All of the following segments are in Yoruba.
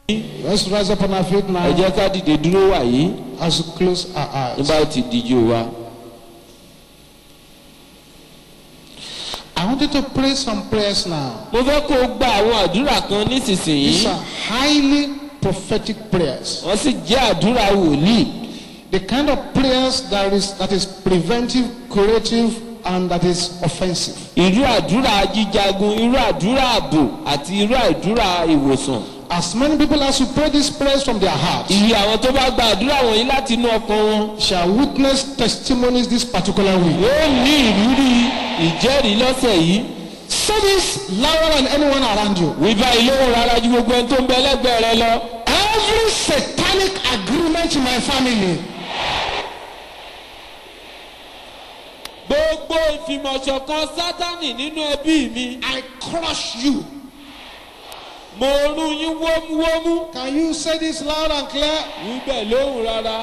Let's rise up on our feet ẹ now jẹ́ ká dìde dúró wà yìí as we close our eyes. nígbà tí díjú wa. I want you to pray some prayers now. mo fẹ́ kó o gba àwọn àdúrà kan nísinsìnyí These are highly prophetic prayers. wọ́n sì jẹ́ àdúrà wòlíì. The kind of prayers that is that is preventive, curative, and that is offensive. irú àdúrà jíjagun irú àdúrà ààbò àti irú àdúrà ìwòsàn. As many people as who pray these prayers from their hearts iye àwọn tó bá gba àdúrà wọ̀nyí láti inú ọkàn wọn shall witness testimonies this particular week. yóò ní ìrírí ìjẹ́rìí lọ́sẹ̀ yìí. Say this louder than anyone around you. wí báyìí lóhùn rárá ju gbogbo ẹni tó ń bẹ lẹ́gbẹ̀ẹ́ rẹ lọ. Every satanic agreement in my family gbogbo ìfìmọ̀ṣọ̀kan sátánì nínú ẹbí mi I crush you. mo rún yín wómúwómú. Can you say this loud and clear? wí bẹ́ẹ̀ lóhùn rárá.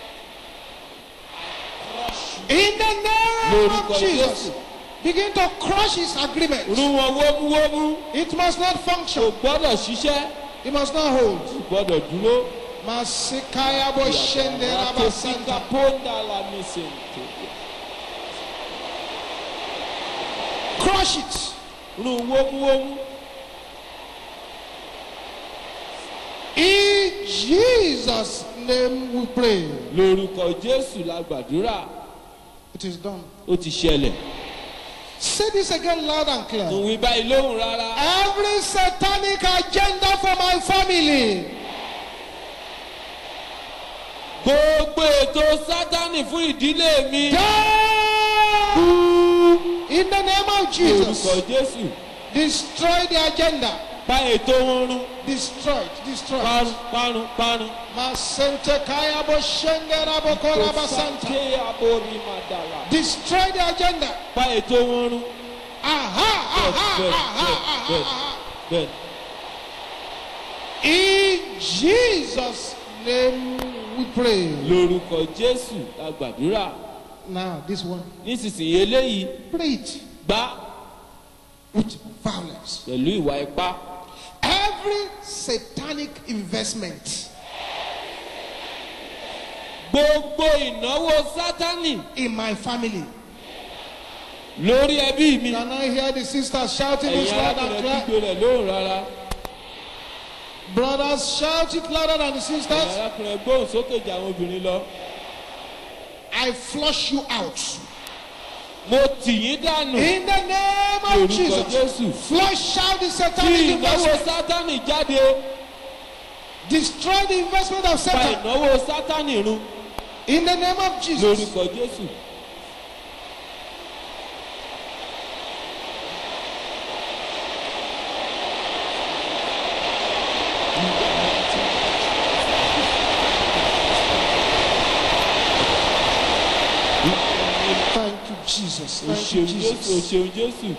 In the name Lórúkọ of Jesus. Jésù. Begin to crush his agreement. rún wọn wómúwómú. It must not kò function. gbọ́dọ̀ ṣiṣẹ́ It must not hold. kò gbọ́dọ̀ dúró. Masikaya bo shende raba santa. ponda la misente. Crush it. rún wómúwómú. In Jesus' name we pray. lórúkọ jésù la gbàdúrà It is done. ó ti ṣẹlẹ̀. Say this again loud and mo clear. wí báyìí lóhùn rárá. Every satanic agenda for my family gbogbo ètò sátánì fún ìdílé mi. die in the name of lórúkọ Jesus. jésù Destroy the agenda. pa ètò wọn run. Destroyed. Destroyed. parun parun parun. Masente kaya bo shende rabo koraba santa. Sàké aborí màdàlà. Destroy the agenda. pa ètò wọn run. Aha, aha, aha, aha, bẹ́ẹ̀ aha. bẹ́ẹ̀. In Jesus' name we pray. lórúkọ jésù la gbàdúrà. Now, this one, nísinsìnyí eléyìí pray it gbá with violence. pẹ̀lú ìwà ipá. Every satanic investment gbogbo ìnáwó sátánì in my family. lórí ẹbí mi. Can I hear the sisters shouting this ẹ̀yin loud and arákùnrin clear? kígbe rẹ̀ lóhùn rárá. Brothers, shout it louder than the ẹ̀yin sisters. arákùnrin gbóhùn sókè jà àwọn obìnrin lọ. I flush you out. mo tì yín dànù. In the name of lórúkọ Jesus. jésù. Flush out the tí satanic ìnáwó investment. sátánì jáde. Destroy the investment of pa Satan. ìnáwó sátánì run. In the name of Jesus. lórúkọ jésù. Thank you, Jesus. o Thank you, ṣeun jésù o Jesus. ṣeun jésù.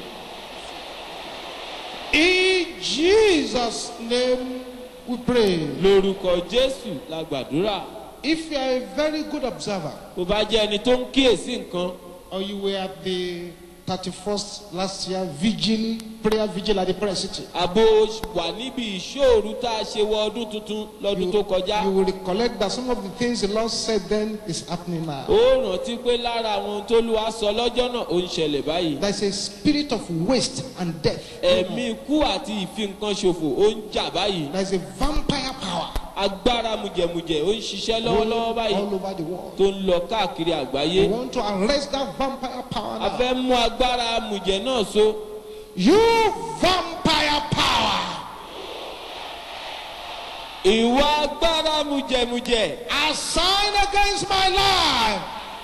In Jesus' name we pray. lórúkọ jésù la gbàdúrà. If you are a very good observer, bó bá jẹ́ ẹni tó ń kíyèsí nǹkan. or you were at the 31st last year vigil, prayer vigil at the prayer city, àbò wà níbi ìṣòro tá a ṣe wọ ọdún tuntun lọ́dún tó kọjá. you will recollect that some of the things the Lord said then is happening now. ó rántí pé lára àwọn ohun tó lù wá sọ lọ́jọ́ náà ó ń ṣẹlẹ̀ báyìí. There's a spirit of waste and death. ẹ̀mí ikú àti ìfi nǹkan ṣòfò ó ń jà báyìí. There's a vampire power agbára mùjẹ̀mùjẹ̀ ó ń ṣiṣẹ́ lọ́wọ́lọ́wọ́ báyìí all over the world. tó ń lọ káàkiri We àgbáyé. want to arrest that vampire power a now. fẹ́ mú agbára mùjẹ̀ náà so. You vampire power ìwà agbára mùjẹ̀mùjẹ̀ assigned against my life.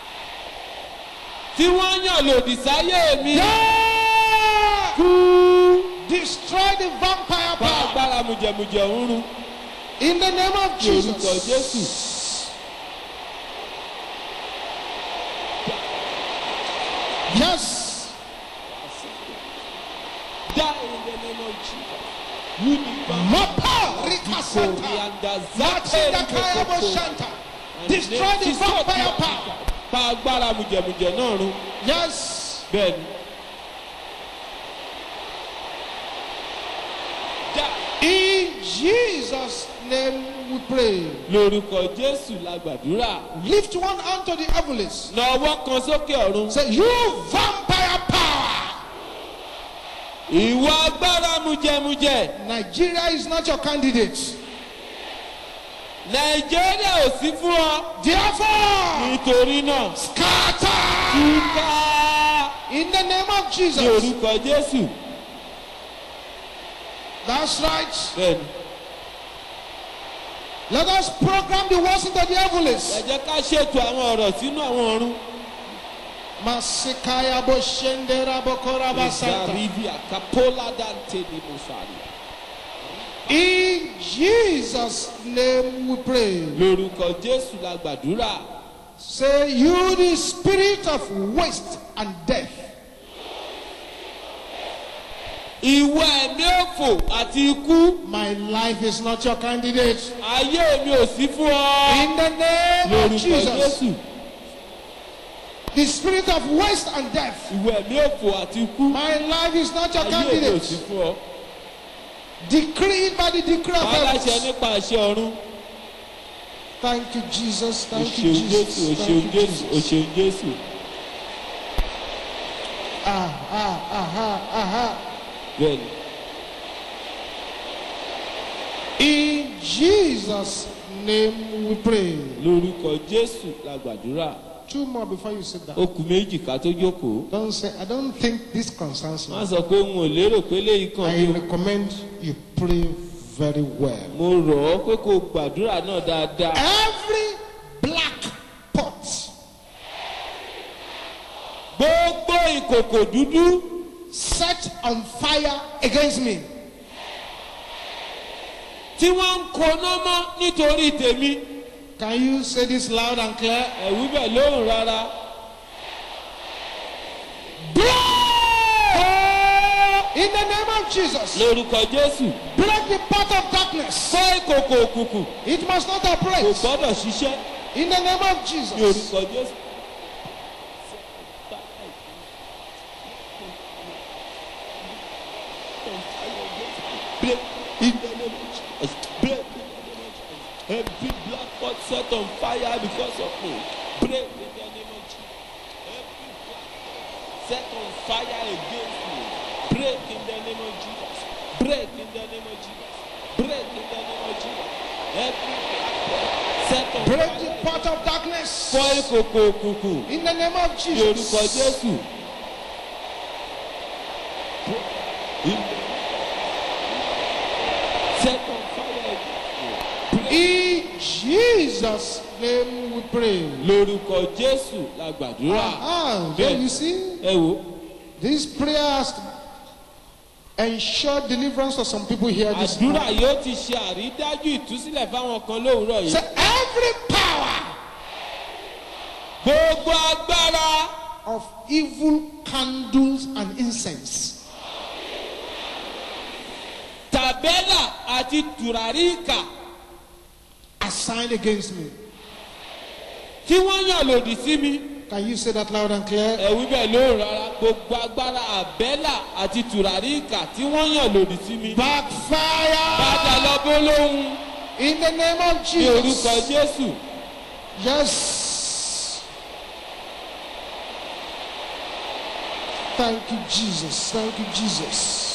tí wọ́n yàn lòdì sáyé mi. Yeah! Destroy the vampire pa power agbára mùjẹ̀mùjẹ̀ ń run. in the name of ní orúkọ Jesus. jésù. Yes. die in the name of jesus. Unipa Mapa Rika Santa. Korianda Matinda Kaya Boshanta. Destroy the vampire power. pa agbára mùjẹ̀mùjẹ̀ náà run. Yes. bẹ́ẹ̀ni. Die. In Jesus' name we pray. lórúkọ jésù la gbàdúrà. Lift one hand to the heavens. na ọwọ́ kan sókè ọ̀run. Say, You vampire power. ìwọ agbára mujẹmujẹ. Nigeria is not your candidate. nàìjíríà ò sí fún ọ. Therefore, nítorí náà scatter túká in the name of ní Jesus. orúkọ jésù. That's right. bẹ́ẹ̀ni Let us program the words into the heavens. ẹ jẹ́ ká ṣètò àwọn ọ̀rọ̀ sínú àwọn ọ̀run. Masikaya boshendera bokora basanta. ìsàrídìí àkàpọ́lá dante ni mo sàrí. In Jesus' name we pray. lórúkọ jésù la gbàdúrà. Say, You, the spirit of waste and death, ìwọ ẹ̀mí òfò àti ikú. my life is not your candidate. ayé mi ò sí fún ọ. In the name of lórúkọ Jesus, jésù. the spirit of waste and death, ìwọ ẹ̀mí òfò àti ikú. my life is not your ayé mi ò sí candidate. fún ọ. Decreed by the decree of aláṣẹ heaven. nípa àṣẹ ọ̀run. Thank you, Jesus. o Thank you, ṣeun jésù o Jesus. ṣeun Thank you, jésù o Jesus. ṣeun jésù. Ah, ah, ah, ah, ah. bẹ́ẹ̀ni In Jesus' name we pray. lórúkọ jésù la gbàdúrà. Two more before you sit down. ó kù méjì ká tó jókòó. Don't say, I don't think this concerns má me. sọ pé n ò lérò pé léyìí kan I ní. recommend you pray very well. mo rọ̀ ọ́ pé kó o gbàdúrà náà dáadáa. Every black pot gbogbo ìkòkò dúdú set on fire against me, tí wọ́n ń koná mọ́ nítorí tèmi. can you say this loud and clear? ẹ̀wú bẹ̀ lóhùn rárá. Blow! In the name of Jesus, lórúkọ jésù. break the pot of darkness. fọ́ ìkòkò òkùnkùn It must not kò operate. gbọ́dọ̀ ṣiṣẹ́ In the name of ní Jesus. orúkọ jésù. Break in the name of Jesus. Break in the name of Jesus. Every black pot set on fire because of me. Break in the name of Jesus. Every black pot set on fire against me. Break in the name of Jesus. Break in the name of Jesus. Break in the name of Jesus. Every black pot set on Break fire. the pot of darkness. Fọ́ ìkòkò òkùnkùn In the name of ní orúkọ Jesus. Jésù. Set on fire against me. In Jesus' name we pray. lórúkọ jésù la gbàdúrà Ah, so Bẹ́ẹ̀. you see, ẹ wo this prayer has ensured deliverance for some people here this àdúrà morning. yóò ti ṣe àrídájú ìtúsílẹ̀ fáwọn kan lówùúrọ̀ So yìí every power gbogbo agbára of evil candles and incense tàbẹ́là àti tùràrí ìkà assigned against me. tí wọ́n yàn lòdì sí mi Can you say that loud and clear? ẹ̀wí bẹ́ẹ̀ lóhùn rárá gbogbo agbára àbẹ́là àti tùràrí ìkà tí wọ́n yàn lòdì sí mi padà Backfire lọ bó lóhùn in the name of ní orúkọ Jesus. jésù Yes. Thank you, Jesus. Thank you, Jesus.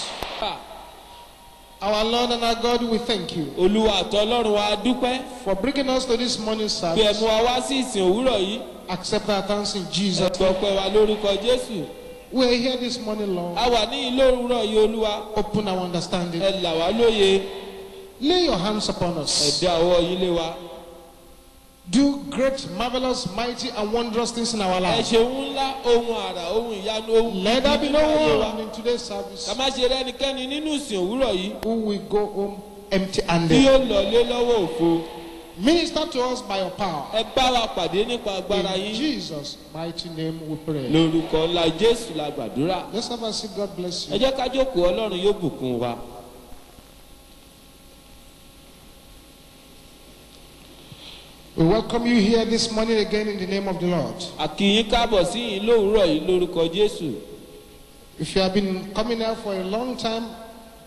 Our Lord and our God, we thank you olúwa àtọlọ́run wa dúpẹ́ for bringing us to this morning bí ẹ service. mú wa wá sí ìsìn òwúrọ̀ yìí Accept our thanks in Jesus. ẹ̀gbọ́pẹ́ wa lórúkọ jésù We are here this morning, Lord. a wà ní ilé òwúrọ̀ yìí olúwa Open our understanding. ẹ là wá lóye Lay your hands upon ẹ us. dá ọwọ́ yín lé wa Do great, marvelous, mighty, and wondrous things in our ẹ lives. ṣeun ńlá ohun àrà ohun ìyanu ohun Let there be no ayé wa. one in today's ká service má ṣe rẹ́nikẹ́ni nínú ìsìn òwúrọ̀ yìí who will go home empty tí handed. yóò lọ lé lọ́wọ́ òfo Minister to us by your power. ẹ bá wa pàdé nípa agbára In yín Jesus' mighty name we pray. lórúkọ ńlá jésù la gbàdúrà Let's have a seat. God bless ẹ you. jẹ́ ká jókòó ọlọ́run yóò bùkún wa. We welcome you here this morning again in the name of the Lord. àkìyín káàbọ̀ sí yín lówùúrọ̀ yìí lórúkọ jésù If you have been coming here for a long time,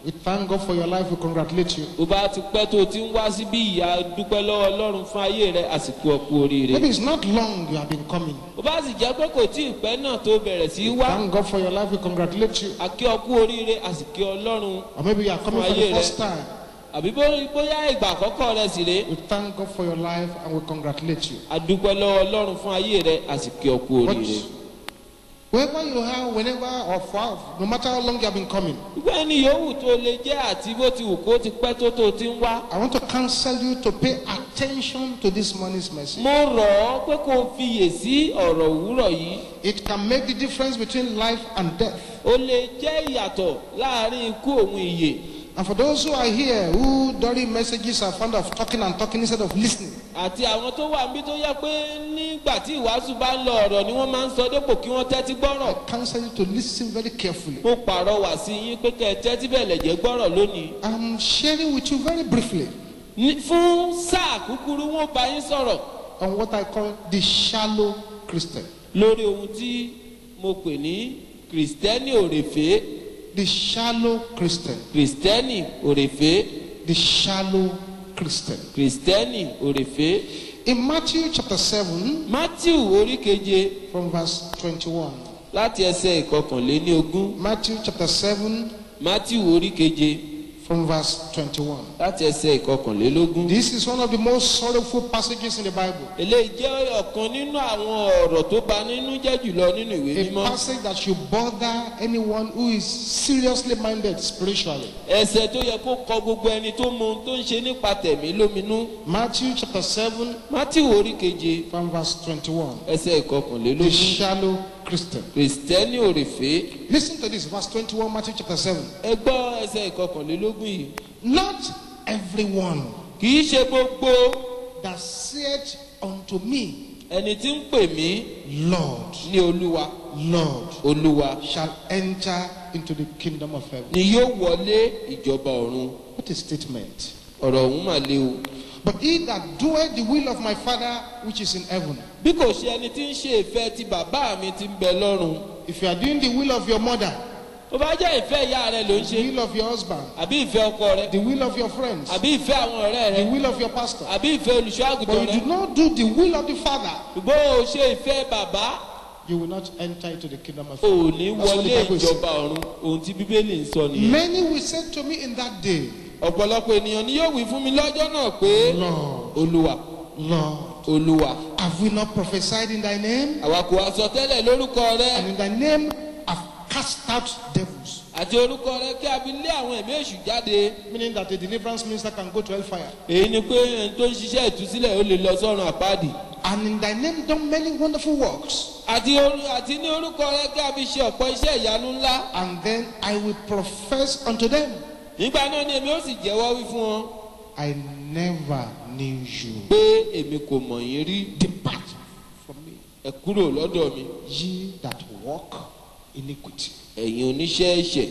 We thank God for your life. We congratulate you. bó bá ti pẹ́ tó o ti ń wá síbí ìyá dúpẹ́ lọ́wọ́ ọlọ́run fún ayé rẹ àsìkò ọ̀pọ̀ oríire. Maybe it's not long you have been coming. bó bá sì jẹ́ pé kò tí ì pẹ́ náà tó bẹ̀rẹ̀ sí í wá Thank God for your life. We congratulate you. àkí ọkú oríire àsìkò ọlọ́run Or maybe you are coming for the first time. àbí bó- bóyá ìgbà àkọ́kọ́ rẹ sì rèé We thank God for your life and we congratulate you. adúpẹ́ lọ́wọ́ ọlọ́run fún ayé rẹ àsìkò ọkú But oríire. wherever you are, whenever or far, no matter how long you have been coming, gbogbo ẹni yòówù tó lè jẹ́ àti bó ti wù kó ti pẹ́ tó tó ti ń wá. I want to counsel you to pay attention to this morning's message. mo rọ̀ ọ́ pé kó o fiyè sí ọ̀rọ̀ òwúrọ̀ yìí It can make the difference between life and death. ó lè jẹ́ ìyàtọ̀ láàrin ikú òun ìyè And for those who are here who during messages are fond of talking and talking instead of listening, àti àwọn tó wà níbi tó yẹ pé nígbà tí ìwàásù bá ń lọ ọ̀rọ̀ ni wọ́n máa ń sọ dépò kí wọ́n tẹ́tí gbọ́rọ̀ I counsel you to listen very carefully. mo pàrọwà sí yín pé kẹ́ ẹ tẹ́tí bẹ̀lẹ̀ jẹ́ gbọ́rọ̀ lónìí I'm sharing with you very briefly Ní- fún sáà kúkúrú wọn bá yín sọ̀rọ̀ on what I call the shallow Christian. lórí ohun tí mo pè ní kìrìsìtẹ́nì òrèfé The shallow Christian. kìrìsìtẹ́nì òrèfé The shallow Christian. kìrìsìtẹ́nì òrèfé In Matthew chapter 7, matthew orí keje from verse 21. láti ẹsẹ̀ ìkọkànléní ogún Matthew chapter 7, matthew orí keje from verse 21. láti ẹsẹ̀ ìkọkànlélógún. This is one of the most sorrowful passages in the Bible. eléyìí jẹ́ ọ̀kan nínú àwọn ọ̀rọ̀ tó bà nínú jẹ́ jùlọ nínú ìwé A mímọ́. passage that should bother anyone who is seriously minded spiritually. ẹsẹ̀ tó yẹ kó kọ gbogbo ẹni tó mọ ohun tó ń ṣe nípa tẹ̀mí lóminú. Matthew chapter 7, matthew orí keje from verse 21. ẹsẹ̀ The ìkọkànlélógún. shallow Christian. kìrìsìtẹ́nì òrèfé. Listen to this, verse 21, Matthew chapter 7. ẹ gbọ́ ẹsẹ̀ ìkọkànlélógún yìí. Not everyone kì í ṣe gbogbo that saith unto me, ẹni tí ń pè mí Lord, ní olúwa Lord, olúwa shall enter into the kingdom of heaven. ni yóò wọlé ìjọba ọ̀run. What a statement. ọ̀rọ̀ ọ̀hún mà le o. But he that doeth the will of my Father which is in heaven. bí kò ṣe ẹni tí ń ṣe ìfẹ́ ti bàbá mi ti ń bẹ lọ́run. If you are doing the will of your mother, tó bá jẹ́ ìfẹ́ ìyá rẹ ló ń the ṣe will of your husband, àbí ìfẹ́ ọkọ rẹ the will of your friends, àbí ìfẹ́ àwọn ọ̀rẹ́ the rẹ will of your pastor, àbí ìfẹ́ olùṣọ́ àgùntàn but rẹ you do not do the will of the Father, ṣùgbọ́n o ṣe ìfẹ́ bàbá you will not enter into the kingdom of o heaven. ò ní That's what the wọlé Bible says. ìjọba ọ̀run ohun tí bíbélì ń sọ nìyẹn. Many will say to me in that day, ọ̀pọ̀lọpọ̀ ènìyàn ni yóò wí fún mi lọ́jọ́ náà pé Lord, olúwa Lord, olúwa have we not prophesied in thy name? àwa kò wá sọ tẹ́lẹ̀ lórúkọ rẹ And in thy name have cast out devils. àti orúkọ rẹ kí a fi lé àwọn ẹ̀mí èṣù jáde Meaning that a deliverance minister can go to hellfire. èyí ni pé ẹni tó ń ṣiṣẹ́ ìtúsílẹ̀ ó lè lọ sọ́run àpáàdì And in thy name done many wonderful works. àti oru- àti ní orúkọ rẹ kí a fi ṣe ọ̀pọ̀ iṣẹ́ ìyanu ńlá And then I will profess unto them, nígbà náà ni èmi ó sì jẹ́wọ́ wí fún wọn I never knew you. pé èmi kò mọ̀ yín rí Depart from me, ẹ kúrò lọ́dọ̀ mi ye that walk iniquity. ẹ̀yin oníṣẹ́ ẹ̀ṣẹ̀.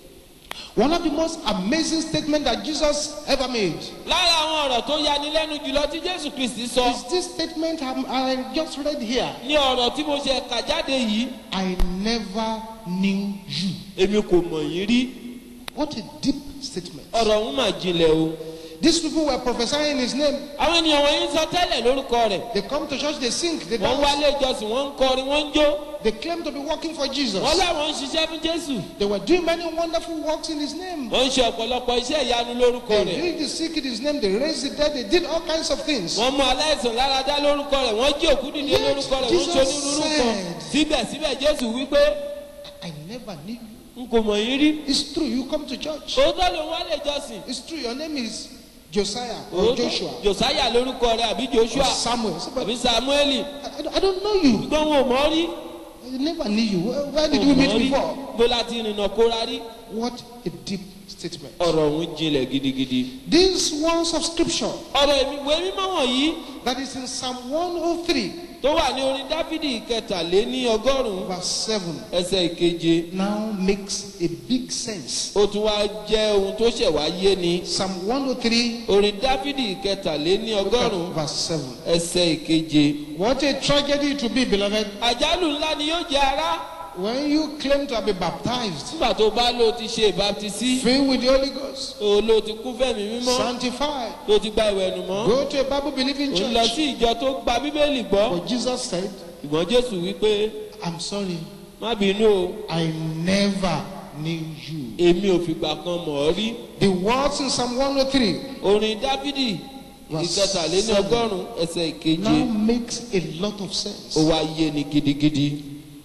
One of the most amazing statements that Jesus ever made lára àwọn ọ̀rọ̀ tó yani lẹ́nu jùlọ tí jésù kristi sọ is this statement I'm- I just read here. ní ọ̀rọ̀ tí mo ṣe kà jáde yìí I never knew you. èmi kò mọ̀ yín rí What a deep statement. ọ̀rọ̀ ọ̀hún mà jinlẹ̀ o. These people were prophesying in his name. àwọn ènìyàn wọ̀nyí ń sọ tẹ́lẹ̀ lórúkọ rẹ̀ They come to church, they sing, they wọ́n dance. wálé ìjọsìn wọ́n ń kọrin wọ́n ń jó They claim to be working for Jesus. wọ́n láwọn ń ṣiṣẹ́ fún jésù They were doing many wonderful works in his name. wọ́n ń ṣe ọ̀pọ̀lọpọ̀ iṣẹ́ ìyanu lórúkọ They rẹ̀ healed the sick in his name. They raised the dead. They did all kinds of things. wọ́n mú aláìsàn lára dá lórúkọ rẹ̀ wọ́n jí òkú dìde Yet lórúkọ rẹ̀ wọ́n ń Jesus ṣe onírúurú kan said- síbẹ̀síbẹ̀ jésù wípé I never knew you. n kò mọ̀ yín rí It's true. You come to church. òótọ́ ló ń wálé ìjọsìn It's true. Your name is Josiah or Joshua josiah lórúkọ rẹ̀ àbí or joshua Samuel. So, but àbí samueli I, I don't- I don't know you. gbọ́n wọn ò mọ̀ rí I never knew you. Where, where did wọn we ò meet mọ̀ rí before? bó láti rìnnà kóra rí What a deep statement. ọ̀rọ̀ ọ̀hún jinlẹ̀ gidigidi. These words of scripture ọ̀rọ̀ ìwé mímọ́ wọ̀nyí that is in Psalm 103, tó wà ní orin dáfídì kẹtàléní ọgọ́rùn-ún verse 7, ẹsẹ̀ ìkeje now makes a big sense. ó tún wá jẹ́ ohun tó ṣẹ̀ wá yé ni Psalm 103, orin dáfídì kẹtàléní look at ọgọ́rùn-ún verse 7. ẹsẹ̀ ìkeje. What a tragedy it will be, beloved, àjálù ńlá ni yóò jẹ́ ara when you claim to have been baptized, nígbà tó bá lò ti ṣe ìbáptisí filled with the Holy Ghost, o lò ti kún fẹ̀mí mímọ́ sanctified, tó ti gba ìwẹ̀nù mọ́ go to a Bible believing o lọ church. sí ìjọ tó gba bíbélì gbọ́ But Jesus said, ìgbọ́n jésù wípé I'm sorry, má bínú o I never knew you. èmi ò fìgbà kan mọ̀ ọ́ rí The words in Psalm 103 orin dávidi ìkẹtàléní ọgọ́rùn ẹsẹ̀ ìkeje now makes a lot of ó sense. wá yé ni gidigidi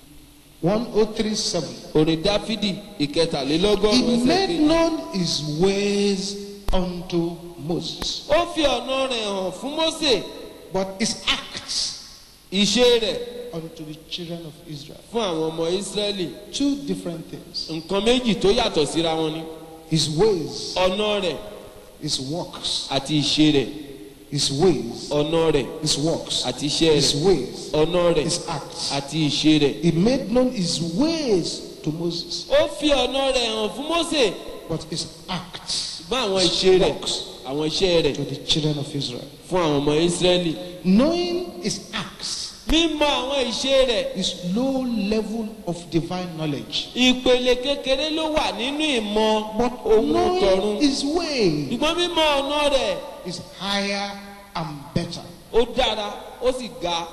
1037. orin dávidi ìkẹtàlélọ́gọ́rùn He ẹsẹ̀ made ìkeje known his ways unto Moses, ó fi ọ̀nà rẹ̀ hàn fún mósè but his acts ìṣe rẹ̀ unto the children of Israel. fún àwọn ọmọ ísírẹ́lì Two different things. nǹkan méjì tó yàtọ̀ síra wọn ni His ways, ọ̀nà rẹ̀ his works, àti ìṣe rẹ̀ his ways, ọ̀nà rẹ̀ his works, àti iṣẹ́ his rẹ̀ ways, ọ̀nà rẹ̀ his acts. àti ìṣe rẹ̀ He made known his ways to Moses, ó fi ọ̀nà rẹ̀ hàn fún mósè but his acts ṣùgbọ́n àwọn ìṣe rẹ̀ àwọn iṣẹ́ rẹ̀ to the children of Israel. fún àwọn ọmọ ísírẹ́lì Knowing his acts mímọ̀ àwọn ìṣe rẹ̀ is low level of divine knowledge, ìpele kékeré ló wà nínú ìmọ̀ but ohun knowing tọ̀run his way ṣùgbọ́n mímọ̀ ọ̀nà rẹ̀ is higher and better. ó dára ó sì ga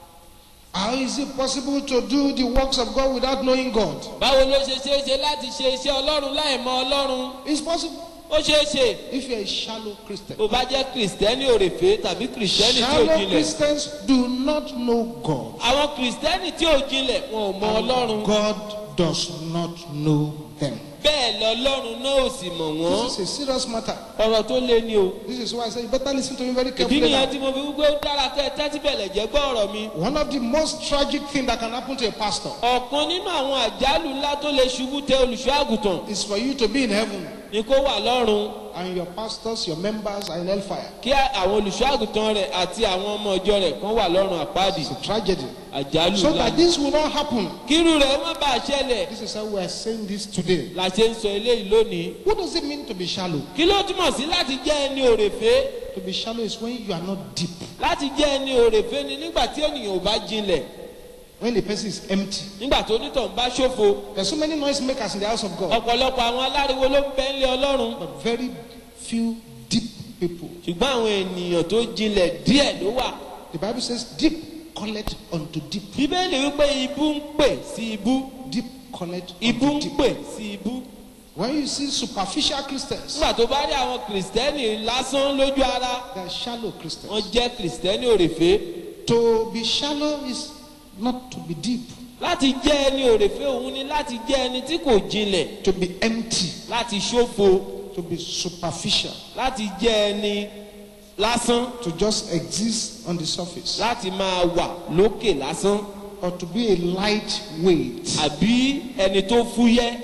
How is it possible to do the works of God without knowing God? báwo ló ṣe ṣeé ṣe láti ṣe iṣẹ́ ọlọ́run láì mọ ọlọ́run It's possible ó ṣeé ṣe if you're a shallow Christian. tó bá jẹ́ kìrìsìtẹ́nì òrèfé tàbí kìrìsìtẹ́nì tí ò Shallow jinlẹ̀ Christians do not know God. àwọn kìrìsìtẹ́nì tí ò jinlẹ̀ wọn ò mọ ọlọ́run God does not know them. bẹ́ẹ̀ lọ́lọ́run náà ò sì mọ̀ wọ́n This is a serious matter. ọ̀rọ̀ tó lé ní o This is why I say you better listen to me very ìdí carefully. nìyẹn now. tí mo fi wípé ó dára kẹ́ ẹ tẹ́tí bẹ̀lẹ̀ jẹ́ gbọ́ ọ̀rọ̀ mi One of the most tragic things that can happen to a pastor ọ̀kan nínú àwọn àjálù ńlá tó lè ṣubú tẹ olùṣọ́ àgùntàn is for you to be in heaven ni kó wà lọ́run and your pastors, your members are in hellfire. kí àwọn olùṣọ́ àgùntàn rẹ̀ àti àwọn ọmọ ọjọ́ rẹ̀ kan wà lọ́run àpáàdì It's a tragedy. àjálù So ńlá that this will not happen. kírú rẹ̀ má bàa ṣẹlẹ̀ This is how we are saying this today. la ṣe ń sọ eléyìí lónìí What does it mean to be shallow? kí ló túmọ̀ sí láti jẹ́ ẹni òrèfé To be shallow is when you are not deep. láti jẹ́ ẹni òrèfé ni nígbà tí ènìyàn ò bá jinlẹ̀ When the person is empty. nígbà tó onítàn bá ṣòfo There's so many noise makers in the house of God, ọ̀pọ̀lọpọ̀ àwọn aláriwo ló ń bẹ ńlẹ̀ ọlọ́run but very few deep people. ṣùgbọ́n àwọn ènìyàn tó jinlẹ̀ díẹ̀ ló wà The Bible says, deep collect unto deep. bíbélì wípé ibú ń pè sí ibú Deep collect ibú unto ń deep. pè sí ibú When you see superficial Christians, nígbà tó bá rí àwọn kìrìsìtẹ́nì lásán lójú ara they are shallow wọ́n Christians. jẹ́ kìrìsìtẹ́nì òrèfé To be shallow is not to be deep, láti jẹ́ ẹni òrèfé òun ni láti jẹ́ ẹni tí kò jinlẹ̀ to be empty, láti ṣòfo to be superficial, láti jẹ́ ẹni lásán to just exist on the surface, láti máa wà lókè lásán or to be a lightweight, àbí ẹni tó fúyẹ́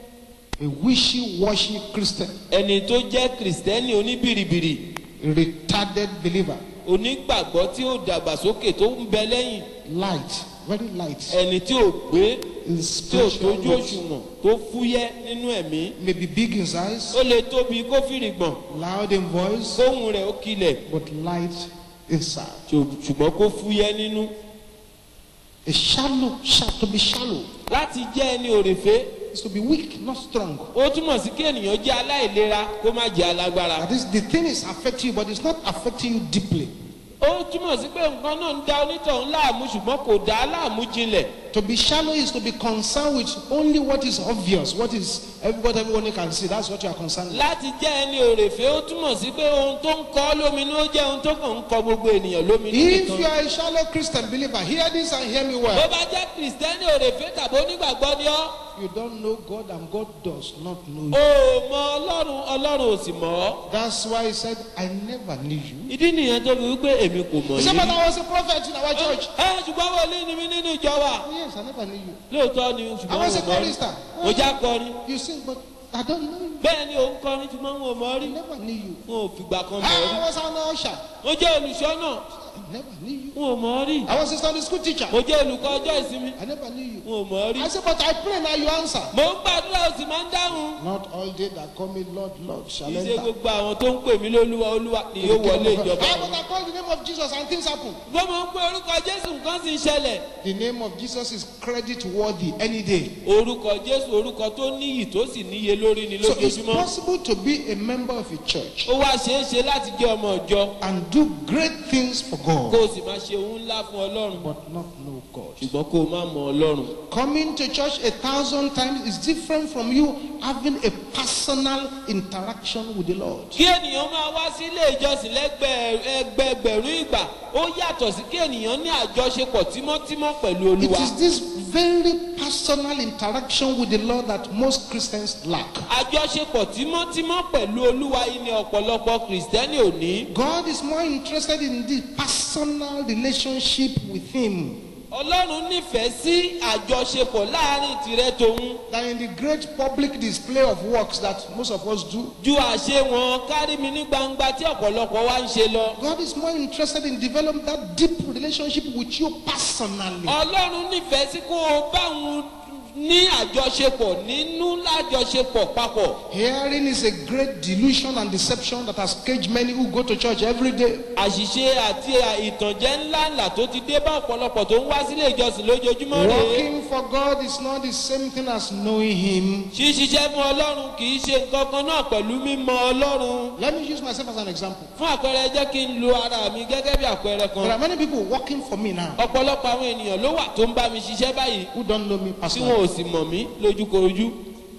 a wishy-washy Christian, ẹni tó jẹ́ kìrìsìtẹ́nì oníbìrìbìrì a retarded believer, onígbàgbọ́ tí ó dàgbàsókè tó ń bẹ lẹ́yìn light, very light, ẹni tí ò gbé in tí ò spiritual tójú weight. òṣùwọ̀n tó fúyẹ́ nínú ẹ̀mí May be big in size, ó lè tóbi kó fìrìgbọ̀n loud in voice, kóhùn rẹ̀ ó kilẹ̀ but light inside. ṣù- ṣùgbọ́n kó fúyẹ́ nínú A shallow, sha- to be shallow láti jẹ́ ẹni òrèfé is to be weak, not strong. ó túmọ̀ sí kí ènìyàn jẹ́ aláìlera kó má jẹ́ alágbára That is, the thing is affecting you, but it's not affecting you deeply. ó túmọ̀ sí pé nǹkan náà ń da onítọ̀hún láàmú ṣùgbọ́n kò dá láàmú jinlẹ̀ To be shallow is to be concerned with only what is obvious, what is what everyone can see. That's what you are concerned with. láti jẹ́ ẹni òrèfé ó túmọ̀ sí pé ohun tó ń kọ́ lóminú ó jẹ́ ohun tó kàn ń kọ gbogbo ènìyàn lóminú If nìkan you are a shallow Christian believer, hear this and hear me bó well. bá jẹ́ kìrìsìtẹ́nì òrèfé tàbí onígbàgbọ́ ni ọ́ You don't know God and God does not know o you. ò mọ ọlọ́run ọlọ́run ò sì mọ̀ ọ́ That's why he said, I never knew you. ìdí nìyẹn tó fi wípé èmi kò mọ̀ He said, but yìí I was a prophet in our church. ẹ ṣùgbọ́n wòlíì ni mí nínú ìjọ wa Yes, I never knew you. lóòótọ́ ni I ṣùgbọ́n was a wọn ò mọ̀ rí chorister. mo já kọrin You sing, but I don't know you. bẹ́ẹ̀ ni òun kọrin ṣùgbọ́n wọn ò mọ̀ rí I never knew you. wọn ò fìgbà kan mọ̀ rí I was an usher. mo jẹ́ olùṣọ́ náà I never knew you. n ò mọ̀ ọ́ rí I was a Sunday school teacher. mo jẹ́ olùkọ́ ọjọ́ ìsinmi I never knew n you. ò mọ̀ ọ́ rí I said, but I pray now you answer. mo ń gbàdúrà ó sì máa ń dáhùn Not all they that call me Lord, Lord shall kì í ṣe enter. gbogbo àwọn tó ń pè mí lólúwa olúwa ni yóò wọlé ìjọba Ah, but I call the name of Jesus and things happen. gbọ́n mo ń pe orúkọ jésù nǹkan sì ń ṣẹlẹ̀ The name of Jesus is credit worthy any day. orúkọ jésù orúkọ tó níyì tó sì níye lórí ni So it's lójoojúmọ́ possible to be a member of a church ó wá ṣeé ṣe láti jẹ́ ọmọ ìjọ and do great things for kó God, o sì máa ṣe ohun ńlá fún ọlọ́run but not know God. ṣùgbọ́n kó o má mọ ọlọ́run Coming to church a thousand times is different from you having a personal interaction with the Lord. kí ènìyàn máa wá sí ilé ìjọsìn lẹ́gbẹ̀ẹ́gbẹ̀rún ìgbà ó yàtọ̀ sí kí ènìyàn ní àjọṣepọ̀ tímọ́tímọ́ pẹ̀lú It olúwa is this very personal interaction with the Lord that most Christians lack. àjọṣepọ̀ tímọ́tímọ́ pẹ̀lú olúwa yìí ni ọ̀pọ̀lọpọ̀ kìrìsìtẹ́nì ò ní God is more interested in the personal relationship with Him ọlọ́run nífẹ̀ẹ́ sí àjọṣepọ̀ láàrin tìrẹ tòun than in the great public display of works that most of us do. ju àṣe wọn kárí mi ní gbangba tí ọ̀pọ̀lọpọ̀ wa ń ṣe lọ. God is more interested in developing that deep relationship with you personally. ọlọ́run nífẹ̀ẹ́ sí kó o bá òun ní àjọṣepọ̀ nínú lájọṣepọ̀ papọ̀. Hearing is a great delusion and deception that has caged many who go to church every day. àṣìṣe àti ìtànjẹ ńláńlá tó ti dé bá ọ̀pọ̀lọpọ̀ tó ń wá sílé ìjọsìn lójoojúmọ́ rèé. Working for God is not the same thing as knowing Him. ṣíṣiṣẹ́ fún ọlọ́run kì í ṣe nǹkan kan náà pẹ̀lú mímọ ọlọ́run. Let me use myself as an example. fún àpẹẹrẹ jẹ́ kí n lo ara mi gẹ́gẹ́ bí àpẹẹrẹ There kan. are many people working for me now ọ̀pọ̀lọpọ̀ àwọn ènìyàn ló wà tó ń bá mi ṣiṣẹ́ báyìí who don't know me tí wọn personally. ò sì mọ̀ mí lójúkorojú.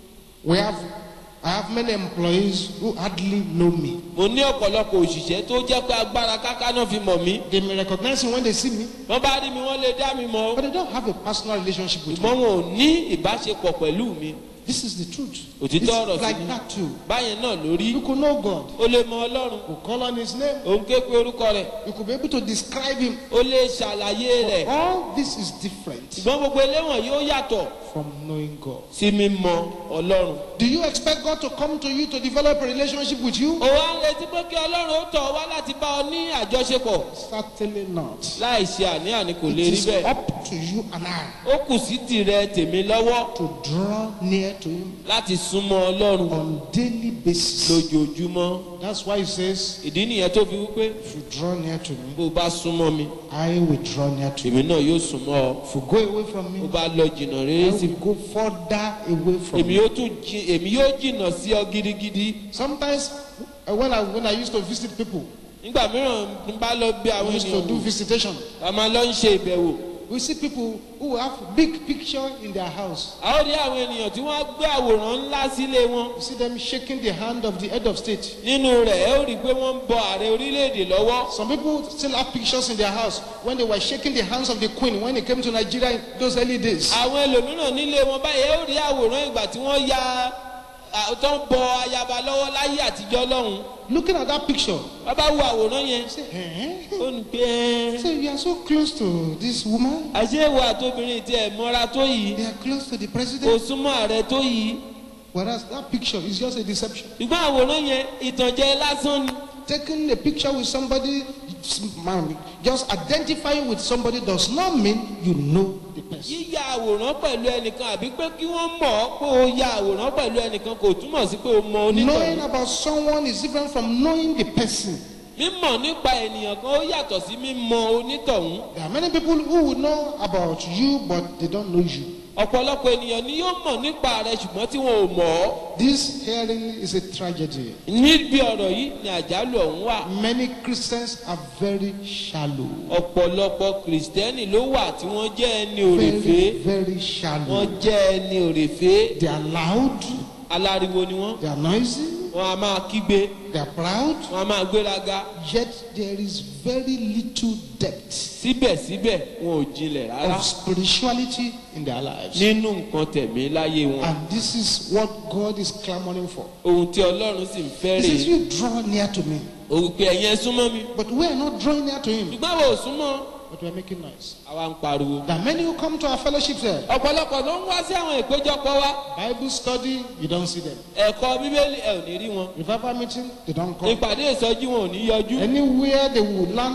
We have, I have many employees who hardly know me. mo ní ọ̀pọ̀lọpọ̀ òṣìṣẹ́ tó jẹ́ pé agbára káká náà fi mọ̀ mí. They may recognize me when they see me, wọ́n bá rí mi wọ́n lè dá mi mọ̀. but they don't have a personal relationship with me. ṣùgbọ́n wọn ò ní ìbáṣepọ̀ pẹ̀lú mi. This is the truth. Òtítọ́ It's ọ̀rọ̀ sí like ni. that too. báyẹn náà lórí You could know God. ó lè mọ ọlọ́run You call on His name. òun ké pe orúkọ rẹ̀ You could be able to describe Him. ó lè ṣàlàyé rẹ̀ All this is different ṣùgbọ́n gbogbo eléwọ̀n yóò yàtọ̀ from knowing God. sí mímọ ọlọ́run. Do you expect God to come to you to develop a relationship with you? ó wá ń retí pé kí ọlọ́run ó tọ̀ wá láti bá ọ ní àjọṣepọ̀ Certainly not. láì ṣe àní-àní kò It lè rí is bẹ́ẹ̀. up to you and I ó kù sí tìrẹ tèmi lọ́wọ́ to draw near to Him láti súnmọ́ ọlọ́run on daily basis. lójoojúmọ́. That's why He says, ìdí nìyẹn tó fi wípé if you draw near to me, bó o bá súnmọ́ mi I will draw near to you. èmi náà yóò súnmọ́ ọ. If you go away from bó o me, bá lọ jìnnà I rere sí will go further away from èmi you. yóò tún jí èmi yóò jìnnà sí ọ gidigidi. Sometimes uh, when I when I used to visit people, nígbà mìíràn n bá lọ bí I àwọn used to do ènìyàn visitation. a máa lọ ń ṣe ìbẹ̀wò. We see people who have big picture in their house. a ó rí àwọn ènìyàn tí wọ́n gbé àwòrán ńlá sílé wọn. You see them shaking the hand of the head of state. nínú rẹ̀ ẹ ó rí i pé wọ́n ń bọ ààrẹ orílẹ̀-èdè lọ́wọ́. Some people still have pictures in their house when they were shaking the hands of the queen when they came to Nigeria in those early days. àwọn ẹlòmíràn nílé wọn báyìí ẹ ó rí àwòrán ìgbà tí wọ́n ya à, tó ń bọ ayaba lọ́wọ́ láyé àtijọ́ lọ́hùn. Looking at that picture, wọ́n bá wo àwòrán yẹn. say, eh? ó ní pé ẹ́ Say, you are so close to this woman. àṣé ìwà àtòbìnrin tí ẹ̀ mọ́ra tó yìí They are close to the kò president. súnmọ́ ààrẹ tó yìí. Whereas that picture is just a deception. ṣùgbọ́n àwòrán yẹn ìtànjẹ lásán ni. Taking a picture with somebody, man, just identifying with somebody does not mean you know the person. yíya àwòrán pẹ̀lú ẹnìkan àbí pé kí wọ́n mọ̀ ọ́ pé o ya àwòrán pẹ̀lú ẹnìkan kò túmọ̀ sí pé o mọ Knowing onítọ̀hún. about someone is different from knowing the person. mímọ̀ nípa ènìyàn kan ó yàtọ̀ sí mímọ onítọ̀hún. There are many people who will know about you, but they don't know you. ọ̀pọ̀lọpọ̀ ènìyàn ni yóò mọ̀ nípa rẹ̀ ṣùgbọ́n tí wọn ò mọ̀ ọ́. This hearing is a tragedy. níbi ọ̀rọ̀ yìí ni àjálù ọ̀hún wà. Many Christians are very shallow. ọ̀pọ̀lọpọ̀ kìrìsìtẹ́nì ló wà tí wọ́n jẹ́ ẹni òrèfé. Very, very wọ́n shallow. jẹ́ ẹni òrèfé. They are loud, aláriwo ni wọ́n. they are noisy, wọ́n a máa kígbe. they are proud, wọ́n a máa gbéraga. yet there is very little depth síbẹ̀síbẹ̀ wọn ò jinlẹ̀ rárá. of spirituality in their lives. nínú nǹkan tẹ̀mí láyé wọn. And this is what God is clamoring for. ohun tí ọlọ́run sì ń fẹ́ He says, rèé. You draw near to me. òun pé ẹ̀yin ẹ súnmọ́ mi. But we are not drawing near to Him, ṣùgbọ́n àwọn ò súnmọ́. but we are making noise. àwa ń pariwo. There are many who come to our fellowship there. ọ̀pọ̀lọpọ̀ ló ń wá sí àwọn ìpéjọpọ̀ wa. Bible study, you don't see them. ẹ̀kọ́ bíbélì ẹ̀ ò ní rí wọn. Revival meeting, they don't come. ìpàdé ìsọjí wọn ò ní yọjú. Anywhere they will learn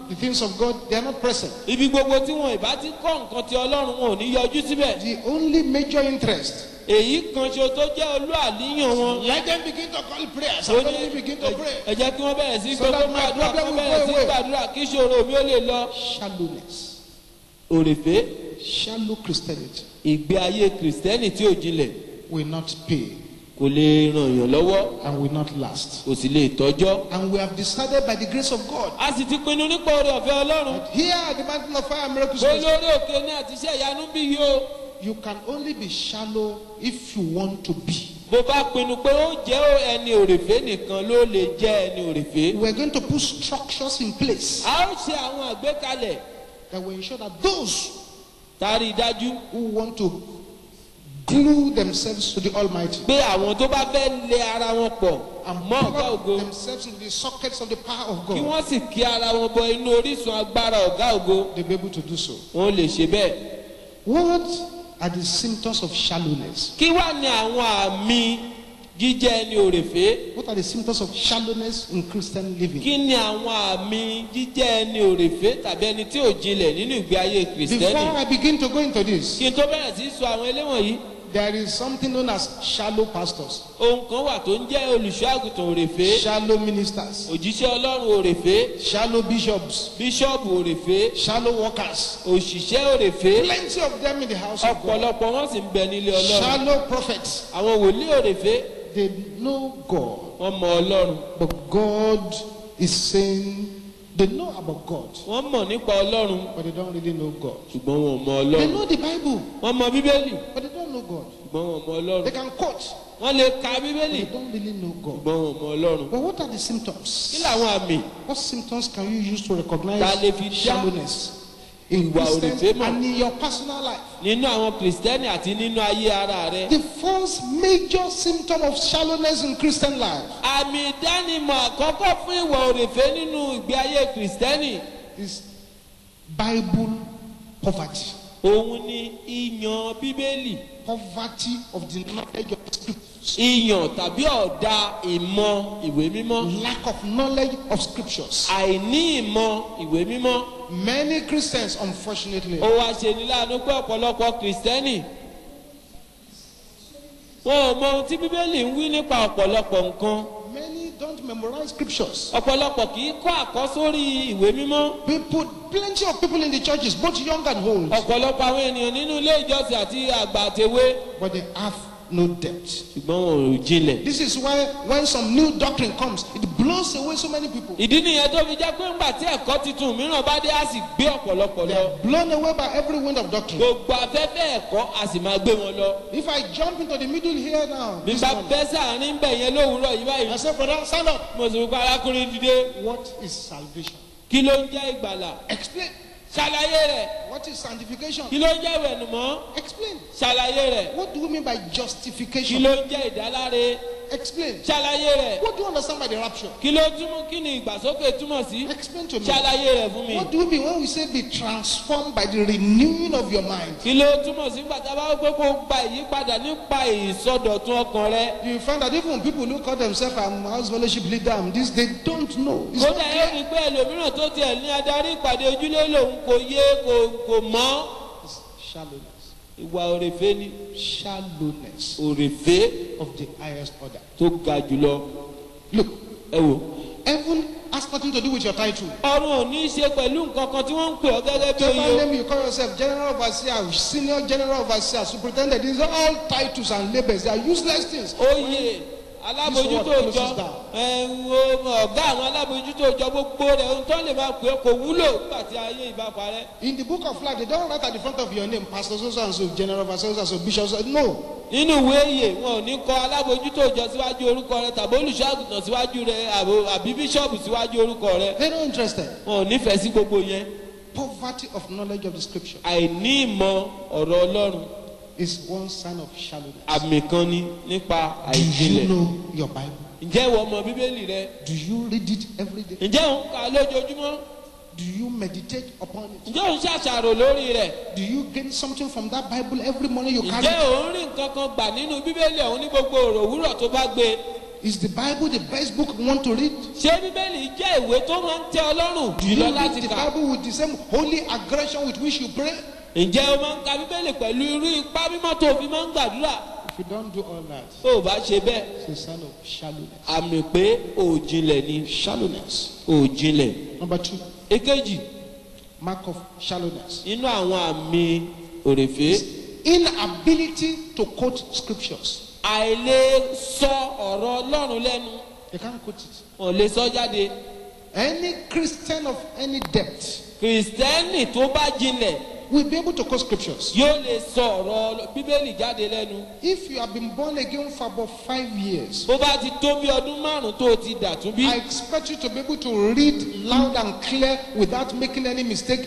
the things of God, they are not present. ibi gbogbo tí wọn ìbá ti kọ́ nǹkan ti ọlọ́run wọn ò ní yọjú síbẹ̀ The only major interest, èyí kan ṣo tó jẹ́ olú àníyàn wọn let them begin to call prayers ó and ní let them begin to pray. ẹ jẹ́ kí wọ́n bẹ̀rẹ̀ sí So gbogbo that my gbàdúrà kí problem wọ́n will bẹ̀rẹ̀ go sí away. gbàdúrà kí ìṣòro mi ó lè lọ. Shallowness, òrèfé shallow Christianity ìgbé ayé kìrìsìtẹ́nì tí ò jinlẹ̀ will not pay kò lè ràn yàn lọ́wọ́ and will not last. kò sì lè tọ́jọ́. And we have decided by the grace of God a sì ti pinnu nípa oore ọ̀fẹ́ ọlọ́run that here at the Mountain of Fire and Miracles, pé Ministry, lórí òkè ní àtiṣe ìyanu bí yìí o. you can only be shallow if you want to be. bó bá pinnu pé ó jẹ́ ẹni òrèfé nìkan ló lè jẹ́ ẹni òrèfé. We are going to put structures in place a ó ṣe àwọn àgbékalẹ̀ that will ensure that those tari dájú who want to glue themselves to the Almighty pé àwọn tó bá fẹ́ lé ara wọn pọ̀ and mọ́ ọ̀gá ògo plug themselves into the sockets of the power of kí God, wọ́n sì kí ara wọn bọ inú orísun agbára ọ̀gá ògo they'll be able to do so. wọn lè ṣe bẹ́ẹ̀. What are the symptoms of shallowness? kí wá ní àwọn àmì jíjẹ́ ẹni òrèfé What are the symptoms of shallowness in Christian living? kí ni àwọn àmì jíjẹ́ ẹni òrèfé tàbí ẹni tí ò jinlẹ̀ nínú ìgbé ayé kìrìsìtẹ́nì Before I begin to go into this, kí n tó bẹ̀rẹ̀ sí sọ àwọn eléwọ̀nyí there is something known as shallow pastors, ohun kan wà tó ń jẹ́ olùṣọ́ àgùntàn òrèfé shallow ministers, òjíṣẹ́ ọlọ́run òrèfé shallow bishops, bíṣọ́ọ̀bù òrèfé shallow workers. òṣìṣẹ́ òrèfé Plenty of them in the house of God. ọ̀pọ̀lọpọ̀ wọn sì ń bẹ nílé ọlọ́run Shallow prophets. àwọn wòlíì òrèfé They know God, wọ́n mọ ọlọ́run but God is saying they know about God, wọ́n mọ̀ nípa ọlọ́run but they don't really know God. ṣùgbọ́n wọn ò mọ They ọlọ́run know the Bible, wọ́n mọ bíbélì but they don't know God. ṣùgbọ́n wọn ò mọ ọlọ́run They can quote, wọ́n lè ka but bíbélì they don't really know God. ṣùgbọ́n wọn ò mọ ọlọ́run But what are the kí symptoms? làwọn àmì What symptoms can you use to recognize Ta lè fi dá shallowness in ìwà Christians òrìṣẹ́ mọ̀? and in your personal life? nínú àwọn kìrìsìtẹ́nì àti nínú ayé ara rẹ The first major symptom of shallowness in Christian life àmì ìdánimọ̀ àkọ́kọ́ fún ìwà òrèfé nínú ìgbé ayé kìrìsìtẹ́nì is Bible poverty. òun ni ìyàn bíbélì Poverty of the knowledge of the scriptures. ìyàn tàbí ọ̀dà ìmọ̀ ìwé mímọ́ Lack of knowledge of scriptures. àìní ìmọ̀ ìwé mímọ́ Many Christians, unfortunately, ó wá ṣe ní láàánú pé ọ̀pọ̀lọpọ̀ kìrìsìtẹ́nì wọn ò mọ ohun tí bíbélì ń wí nípa ọ̀pọ̀lọpọ̀ nǹkan many don't memorize scriptures. ọ̀pọ̀lọpọ̀ kì í kọ́ àkọ́sórí ìwé mímọ́ People, plenty of people in the churches, both young and old, ọ̀pọ̀lọpọ̀ àwọn ènìyàn nínú ilé ìjọsìn àti àgbà àtẹwé but they have no depth. ṣùgbọ́n wọn ò jinlẹ̀. This is why when some new doctrine comes, it blows away so many people. ìdí nìyẹn tó fi jẹ́ pé ńgbà tí ẹ̀kọ́ tuntun mìíràn bá dé á sì gbé ọ̀pọ̀lọpọ̀ They lọ are blown away by every wind of doctrine. gbogbo afẹ́fẹ́ ẹ̀kọ́ á sì máa gbé wọn lọ. If I jump into the middle here now, bí this bá morning, bẹ́ sàárín bẹ̀ yẹn lówùúrọ̀ yìí báyìí I say, brother, stand up. mo sì wípé arákùnrin dìde What is salvation? kí ló ń jẹ́ ìgbàlà Explain. ṣàlàyé rẹ̀ What is sanctification? kí ló ń jẹ́ ìwẹ̀nùmọ́ Explain. ṣàlàyé rẹ̀ What do you mean by kí justification? ló ń jẹ́ ìdáláre Explain. ṣàlàyé rẹ̀ What do you understand by the rapture? kí ló túmọ̀ kí ni ìgbàsókè túmọ̀ sí Explain to me. ṣàlàyé rẹ̀ fún mi What do we mean when we say be transformed by the renewing of your mind? kí ló túmọ̀ sí gbàtà bá wípé kó gba ìyípadà nípa ìsọdọ̀tun ọkàn rẹ You find that even people who call themselves a house fellowship leader, um, this they don't know. It's not kódà yóò clear. ní pé ẹlòmíràn tó tiẹ̀ ní adarí ìpàdé ojúlé lòun kò yé kò kò mọ́ It's shallowness. ìwà òrèfé ni Shallowness òrèfé of the highest order. tó ga jùlọ Look, ẹ wò. heaven has nothing to do with your title. ọrùn ò ní í ṣe pẹ̀lú nǹkan kan tí wọ́n ń pè ọ́ gẹ́gẹ́ bí Whatever oyè name you call yourself, general overseer, senior general overseer, superintendent, these are all titles and labels. They are useless things. oyè alábòjútó This òjọ one closes down. ẹ̀wọ̀n ọ̀gá àwọn alábòjútó òjọ gbogbo rẹ̀ ohun tó lè máa pè é kò wúlò nígbà tí ayé ìbá parẹ́. In the book of life, they don't write at the front of your name, Pastor so and so, General overseer so and so, Bishop. So, no. nínú ìwé ìyè wọn ò ní kọ alábòjútó òjọ síwájú orúkọ rẹ tàbí olùṣọ́ àgùntàn síwájú rẹ àbò- àbí bíṣọ̀bù síwájú orúkọ rẹ They're not interested. wọn ò nífẹ̀ẹ́ sí gbogbo yẹn Poverty of knowledge of the scripture àìní ìmọ̀ ọ̀rọ̀ ọlọ́run is one sign of shallowness. àmì kan ni nípa Do you àìjìnlẹ̀ know your Bible? ǹjẹ́ ìwọ mọ bíbélì rẹ Do you read it every day? ǹjẹ́ òun kà á lójoojúmọ́ Do you meditate upon it? ǹjẹ́ òun ṣàṣàrò lórí rẹ̀ Do you gain something from that Bible every morning you carry? ǹjẹ́ it? òun rí nǹkan kan gbà nínú bíbélì ọ̀hún ní gbogbo òrò òwúrọ̀ tó bá gbé Is the Bible the best book you want to read? ṣé bíbélì jẹ́ ìwé tó máa ń tẹ ọlọ́run Do you jùlọ read láti the kà Bible with the same holy aggression with which you pray? ǹjẹ́ o máa ń ka bíbélì pẹ̀lú irú ipá mímọ́ tó fi máa ń gbàdúrà If you don't do all that, tó o bá ṣe bẹ́ẹ̀ it's a sign of shallowness. àmì pé òjìnlẹ̀ ni Shallowness. òjìnlẹ̀ Number two, èkejì mark of shallowness. nínú àwọn àmì òrèfé Inability to quote scriptures. àìlè sọ ọ̀rọ̀ ọlọ́run lẹ́nu You can't quote it. wọn ò lè sọ jáde Any Christian of any depth kìrìsìtẹ́nì tó bá jinlẹ̀ will be able to quote scriptures. yóò lè sọ ọ̀rọ̀ bíbélì jáde lẹ́nu If you have been born again for about five years, bó bá ti tó bí ọdún márùn tó o ti dàtún bí I expect you to be able to read loud and clear without making any mistake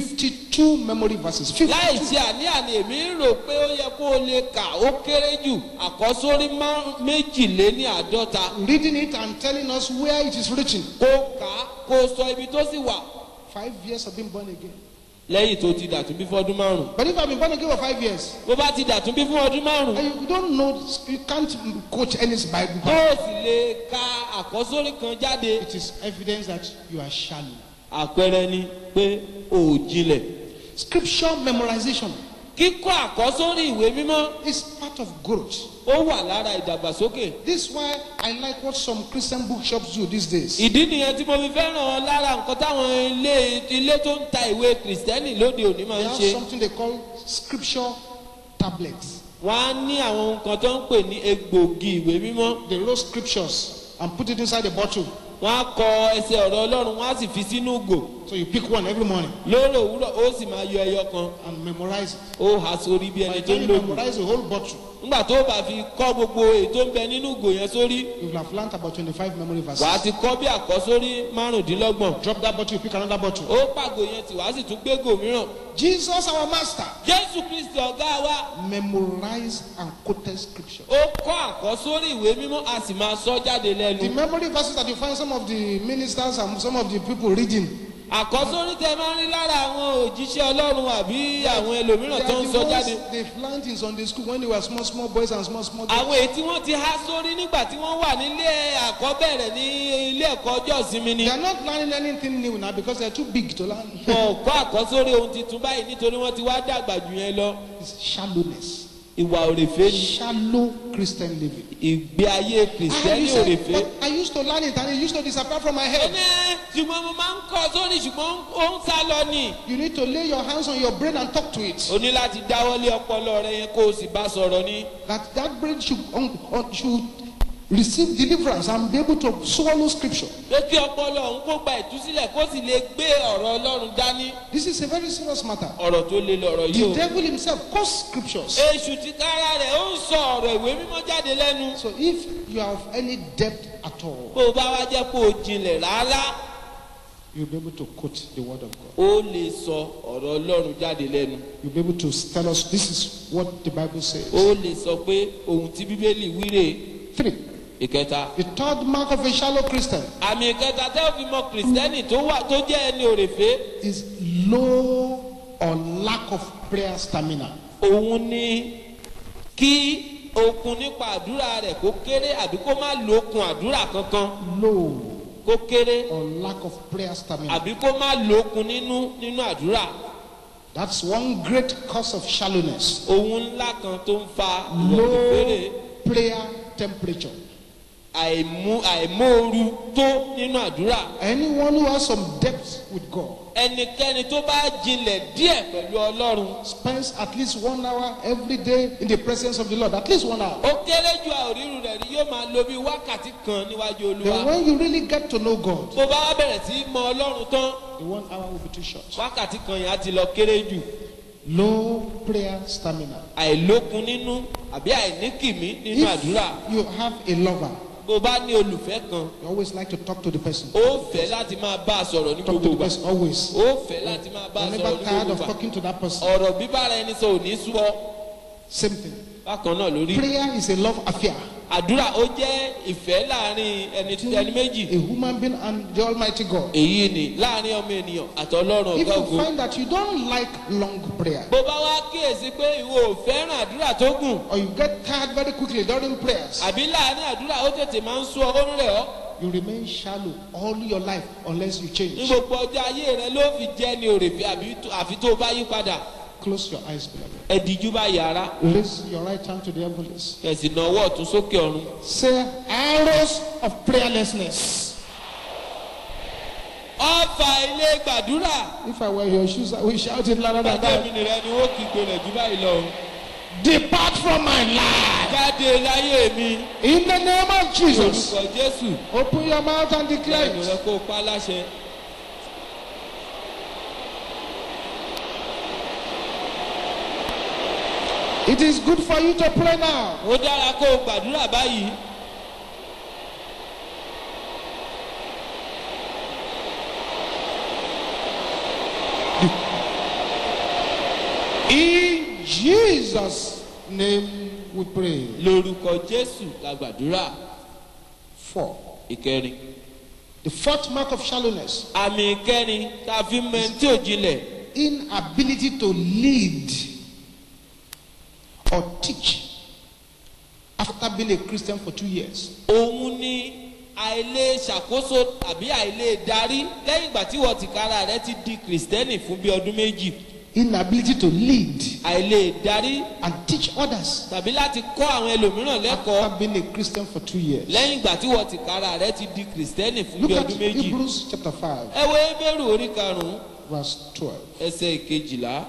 52 memory verses. 52. láì ṣe àní-àní èmi ń rò pé ó yẹ kó o lè kà ó kéré jù àkọ́sórí má- méjìléní àádọ́ta Reading it and telling us where it is written. kó kà á kó o sọ ibi tó sì wà Five years of being born again. lẹ́yìn tó ti dàtún bí fún ọdún márùn But if I've been born again for five years, bó bá ti dàtún bí fún ọdún márùn and you don't know, you can't quote any Bible. tó o sì lè ka àkọ́sórí kan jáde It is evidence that you are shallow. àpẹẹrẹ ni pé o ò jinlẹ̀ Scripture memorization kíkọ́ àkọ́sórí ìwé mímọ́ is part of growth. ó wà lára ìdàgbàsókè This is why I like what some Christian bookshops do these days. ìdí nìyẹn tí mo fi fẹ́ràn lára nǹkan táwọn ilé ilé tó ń ta ìwé kìrìsìtẹ́nì lóde òní máa They ń have ṣe something they call scripture tablets. wọ́n á ní àwọn nǹkan tó ń pè ní egbògi ìwé mímọ́ They wrote scriptures and put it inside a bottle. wọ́n á kọ ẹsẹ̀ ọ̀rọ̀ ọlọ́run wọ́n á sì fi sínú ògò So you pick one every morning lóòrò òwúrọ̀ ó sì máa yọ ẹyọ kan and memorize it. ó há sórí bí By ẹni the tó time ń you lògùn memorize the whole bottle, nígbà tó bá fi kọ́ gbogbo èyí tó ń bẹ nínú ògò yẹn sórí you will have learnt about 25 memory wàá verses. ti kọ́ bí àkọ́sórí márùndínlọ́gbọ̀n Drop that bottle, you pick another bottle. ó pàgò yẹn tì wá sì tún gbégò mìíràn Jesus, our master, jésù kristi ọ̀gá wa memorized and quoted scripture. ó kọ́ àkọ́sórí ìwé mímọ́ a sì máa sọ jáde The lẹ́nu memory verses that you find some of the ministers and some of the people reading, àkọ́sórí tẹ máa ń rí lára àwọn òjíṣẹ́ ọlọ́run àbí àwọn ẹlòmíràn they tó are ń the sọ jáde ones they've learned in Sunday school when they were small, small boys and small, small girls. àwọn èyí tí wọ́n ti há sórí nígbà tí wọ́n wà nílé àkọ́bẹ̀rẹ̀ ní ilé ẹ̀kọ́ ọjọ́ ìsinmi ni They are not learning anything new now because they are too big to learn. wọn ò kọ́ àkọ́sórí ohun tuntun báyìí nítorí wọ́n ti wá dàgbà jù yẹn lọ It's shallowness. ìwà òrèfé ni Shallow Christian living. ìgbé ayé I, kìrìsìtẹ́nì you say, òrèfé. but I used to learn it and it used to disappear from my head. ẹni ṣùgbọ́n mo máa ń kọ́ sórí ṣùgbọ́n ó ń sá lọ ni. You need to lay your hands on your brain and talk to it. o ní láti dáwọ́lé ọpọlọ rẹ yẹn kó o sì bá sọ̀rọ̀ ni. That that brain should, um, uh, should receive deliverance and be able to swallow scripture. pé kí ọpọlọ òun kó gba ìtúsílẹ̀ kó sì lè gbé ọ̀rọ̀ ọlọ́run dání. This is a very serious matter. ọ̀rọ̀ tó le lọ̀rọ̀ yìí The o. devil himself quotes scriptures. èṣù ti kára rẹ̀ ó ń sọ ọ̀rọ̀ ìwé mímọ́ jáde lẹ́nu. So if you have any depth at all, bó o bá wá jẹ́ kó o jinlẹ̀ rárá you'll be able to quote the word of God. ó lè sọ ọ̀rọ̀ ọlọ́run jáde lẹ́nu. You'll be able to tell us this is what the Bible says. ó lè sọ pé ohun tí bíbélì wíre Three. ìkẹta. The third mark of a shallow Christian àmì ìkẹta tẹ́ ò fi mọ kìrìsìtẹ́nì tó wà tó jẹ́ ẹni òrèfé. is low or lack of prayer stamina. òun ni kí okun nípa àdúrà rẹ̀ kó kéré àbí kó má lo okun àdúrà kankan Low kó kéré or lack of prayer stamina. àbí kó má lo okun nínú nínú àdúrà That's one great cause of shallowness. ohun ńlá kan tó ń fa ìwọ̀nìfèrè Low prayer temperature. àìmú àìmóoru tó nínú àdúrà Anyone who has some depth with God ẹnikẹ́ni tó bá jinlẹ̀ díẹ̀ pẹ̀lú ọlọ́run spends at least one hour every day in the presence of the Lord. At least one hour. ó kéré ju àòrírù rẹ̀ rí yóò máa lo bí wákàtí kan níwájú olúwa Then when you really get to know God, bó bá wá bẹ̀rẹ̀ sí í mọ ọlọ́run tán the one hour will be too short. wákàtí kan yẹn á ti lọ kéré jù. Low prayer stamina. àìlókun nínú àbí àìníkìmí nínú àdúrà If you have a lover, bó bá ní olùfẹ́ kan you always like to talk to the person. ó fẹ́ láti máa bá a sọ̀rọ̀ ní Talk gbogbo to the ìgbà person always. ó fẹ́ láti máa bá a You're sọ̀rọ̀ never ní tired gbogbo of ìgbà talking to that person. ọ̀rọ̀ bíbára ẹni sọ ò ní sú ọ Same thing. bákan náà lórí Prayer is a love affair. àdúrà ó jẹ́ ìfẹ́ láàrin ẹni ẹni méjì a human being and the Almighty God. èyí ni láàrin ọmọ ènìyàn àtọlọ́run If ọ̀gá you ògo find that you don't like long prayer, bó bá wá kíyèsí pé ìwọ ò fẹ́ràn àdúrà tó gùn or you get tired very quickly during prayers, àbí láàrin àdúrà ó tètè máa ń sún ọ ó ń rẹ̀ ọ́ you remain shallow all your life unless you ní change. gbogbo ọjọ́ ayé rẹ ló fi jẹ́ ní òrèfé àbí tó- àfi tó o bá yí padà Close your eyes, beloved. ẹ̀dìjú bá yàrá Raise your right hand to the heavens. kẹ̀sì náà ọwọ́ ọ̀tún sókè ọ̀run Say arrows of prayerlessness. ọ̀fà ilé gbàdúrà If I were your shoes, I would shout it louder than gbàdé mi that. nìrẹ ni wọ́n kígbe rẹ̀ jù báyìí lọ Depart from my life. jáde láyé mi In the name of Jesus. orúkọ jésù Open your mouth and declare lẹ́nu it. rẹ kó o pa láṣẹ. It is good for you to pray now. ó dára kó o gbàdúrà báyìí In Jesus' name we pray. lórúkọ jésù la gbàdúrà Four. ìkẹrin. The fourth mark of shallowness àmì ìkẹrin tá a fi mọ ẹni tí ò jinlẹ̀ inability to lead or teach after being a Christian for two years. òun ni àìlè ṣàkóso tàbí àìlè darí lẹ́yìn ìgbà tí wọ́n ti kára rẹ ti di kìrìsìtẹ́nì fún bí ọdún méjì Inability to lead àìlè darí and teach others tàbí láti kọ́ àwọn ẹlòmíràn lẹ́kọ̀ọ́ after being a Christian for two years. lẹ́yìn ìgbà tí wọ́n ti kára rẹ ti di kìrìsìtẹ́nì fún Look bí at ọdún méjì. Hebrews chapter 5, ẹ wo ebéèrú orí karùn-ún verse 12. ẹsẹ̀ ìkejìlá.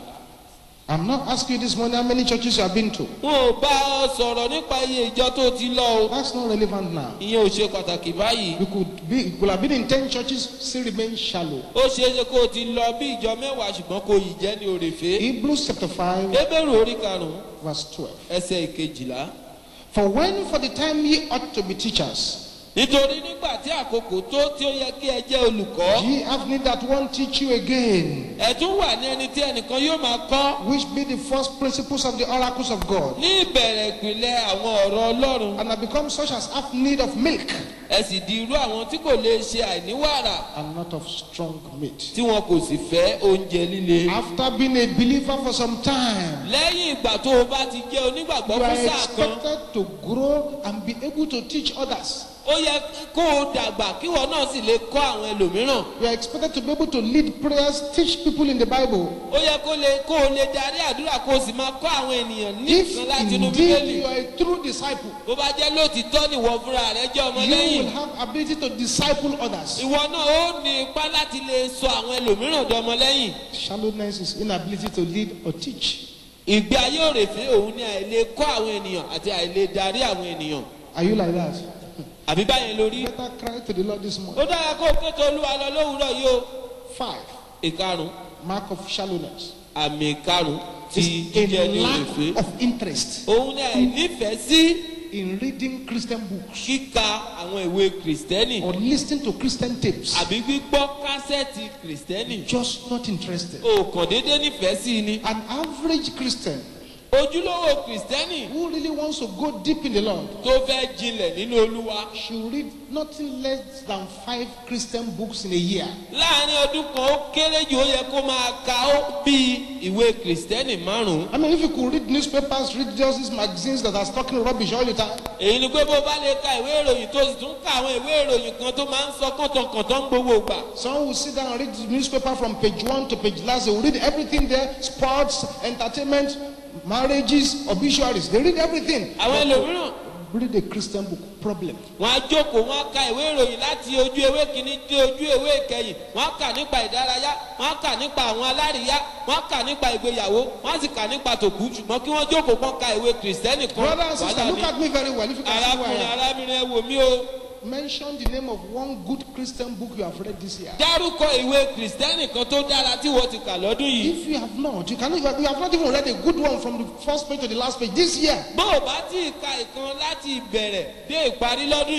I'm not asking you this morning how many churches you have been to. wọn ò bá ọ sọ̀rọ̀ nípa iye ìjọ tó ti lọ o That's not relevant now. ìyẹn ò ṣe pàtàkì báyìí. You could be, you could have been in 10 churches, still remain shallow. ó ṣeé ṣe kó o ti lọ bí ìjọ mẹ́wàá ṣùgbọ́n kò yìí jẹ́ ní òrèfé. Hebrews chapter 5, ebéèrú orí karùn-ún verse 12. ẹsẹ̀ ìkejìlá. For when for the time ye ought to be teachers, nítorí nígbà tí àkókò tó tí ó yẹ kí ẹ jẹ́ olùkọ́ ye have need that one teach you again, ẹ tún wà ní ẹni tí ẹnìkan yóò máa kọ́ which be the first principles of the oracles of God, ní ìbẹ̀rẹ̀ ìpìlẹ̀ àwọn ọ̀rọ̀ ọlọ́run and have become such as have need of milk ẹ sì di irú àwọn tí kò lè ṣe àìníwàrà and not of strong meat. tí wọn kò sì fẹ́ oúnjẹ líle. After being a believer for some time, lẹ́yìn ìgbà tó o bá ti jẹ́ onígbàgbọ́ you fún are sáà kan expected to grow and be able to teach others. ó yẹ kó o dàgbà kí wọn náà sì lè kọ́ àwọn ẹlòmíràn You are expected to be able to lead prayers, teach people in the Bible. ó yẹ kó lè kó o lè darí àdúrà kó o sì máa kọ́ àwọn ènìyàn ní If ìkan láti inú indeed bíbélì you are a true disciple, bó bá jẹ́ lóòtítọ́ nìwọ fúnra rẹ jẹ́ ọmọ you lẹ́yìn will have ability to disciple others. ìwọ náà ó ní ipá láti lè sọ àwọn ẹlòmíràn dọmọ lẹ́yìn Shallowness is inability to lead or teach. ìgbé ayé òrèfé òun ni àìlè kọ́ àwọn ènìyàn àti àìlè darí àwọn ènìyàn Are you like that? àbí báyẹn lórí Better cry to the Lord this ó morning. dára kó o kéto olúwa lọ lówùúrọ̀ yìí o Five, ìkarùn mark of shallowness àmì ìkarùn ti is jíjẹ a ní òrèfé lack of interest òun ni àìnífẹ̀ẹ́ sí in reading Christian books kíka àwọn ìwé kìrìsìtẹ́nì or listening to Christian tapes. àbí gbígbọ́ kásẹ̀tì kìrìsìtẹ́nì Just not interested. o kàn déédéé nífẹ̀ẹ́ sí i ni An average Christian ojúlówó kìrìsìtẹ́nì who really wants to go deep in the Lord tó fẹ́ jinlẹ̀ nínú olúwa should read nothing less than five Christian books in a year. láàrin ọdún kan ó kéré jù ó yẹ kó máa ka ó bí ìwé kìrìsìtẹ́nì márùn-ún I mean, if you could read newspapers, read just these magazines that are talking rubbish all the time, èyí ni pé bó bá lè ka ìwé ìròyìn tó sì tún ka àwọn ìwé ìròyìn kan tó máa ń sọ kọ̀tọ̀kọ̀tọ̀ ń gbowó gbà Some will sit down and read the newspaper from page one to page last. They will read everything there sports, entertainment, marriages, obituaries. They read everything. àwọn ẹlòmíràn Read a Christian book. Problem. wọn á jókòó wọn á ka ìwé ìròyìn láti ojú ewé kìíní dé ojú ewé ìkẹyìn wọn á kà nípa ìdárayá wọn á kà nípa àwọn aláríyá wọn á kà nípa ìgbéyàwó wọn á sì kà nípa tòkú ṣùgbọ́n kí wọ́n jókòó kán ka ìwé kìrìsìtẹ́nì kan Brother and sister, wàhálà look ni at me very well. If you can see who I arákùnrin am. arábìnrin ẹ wò mí o Mention the name of one good Christian book you have read this year. dárúkọ ìwé kìrìsìtẹ́nì kan tó dára tí wọ́n ti kà lọ́dún yìí If you have not, you cannot. You have not even read a good one from the first page to the last page this year. bó o bá tí ì ka ìkan láti ìbẹ̀rẹ̀ dé ìparí lọ́dún yìí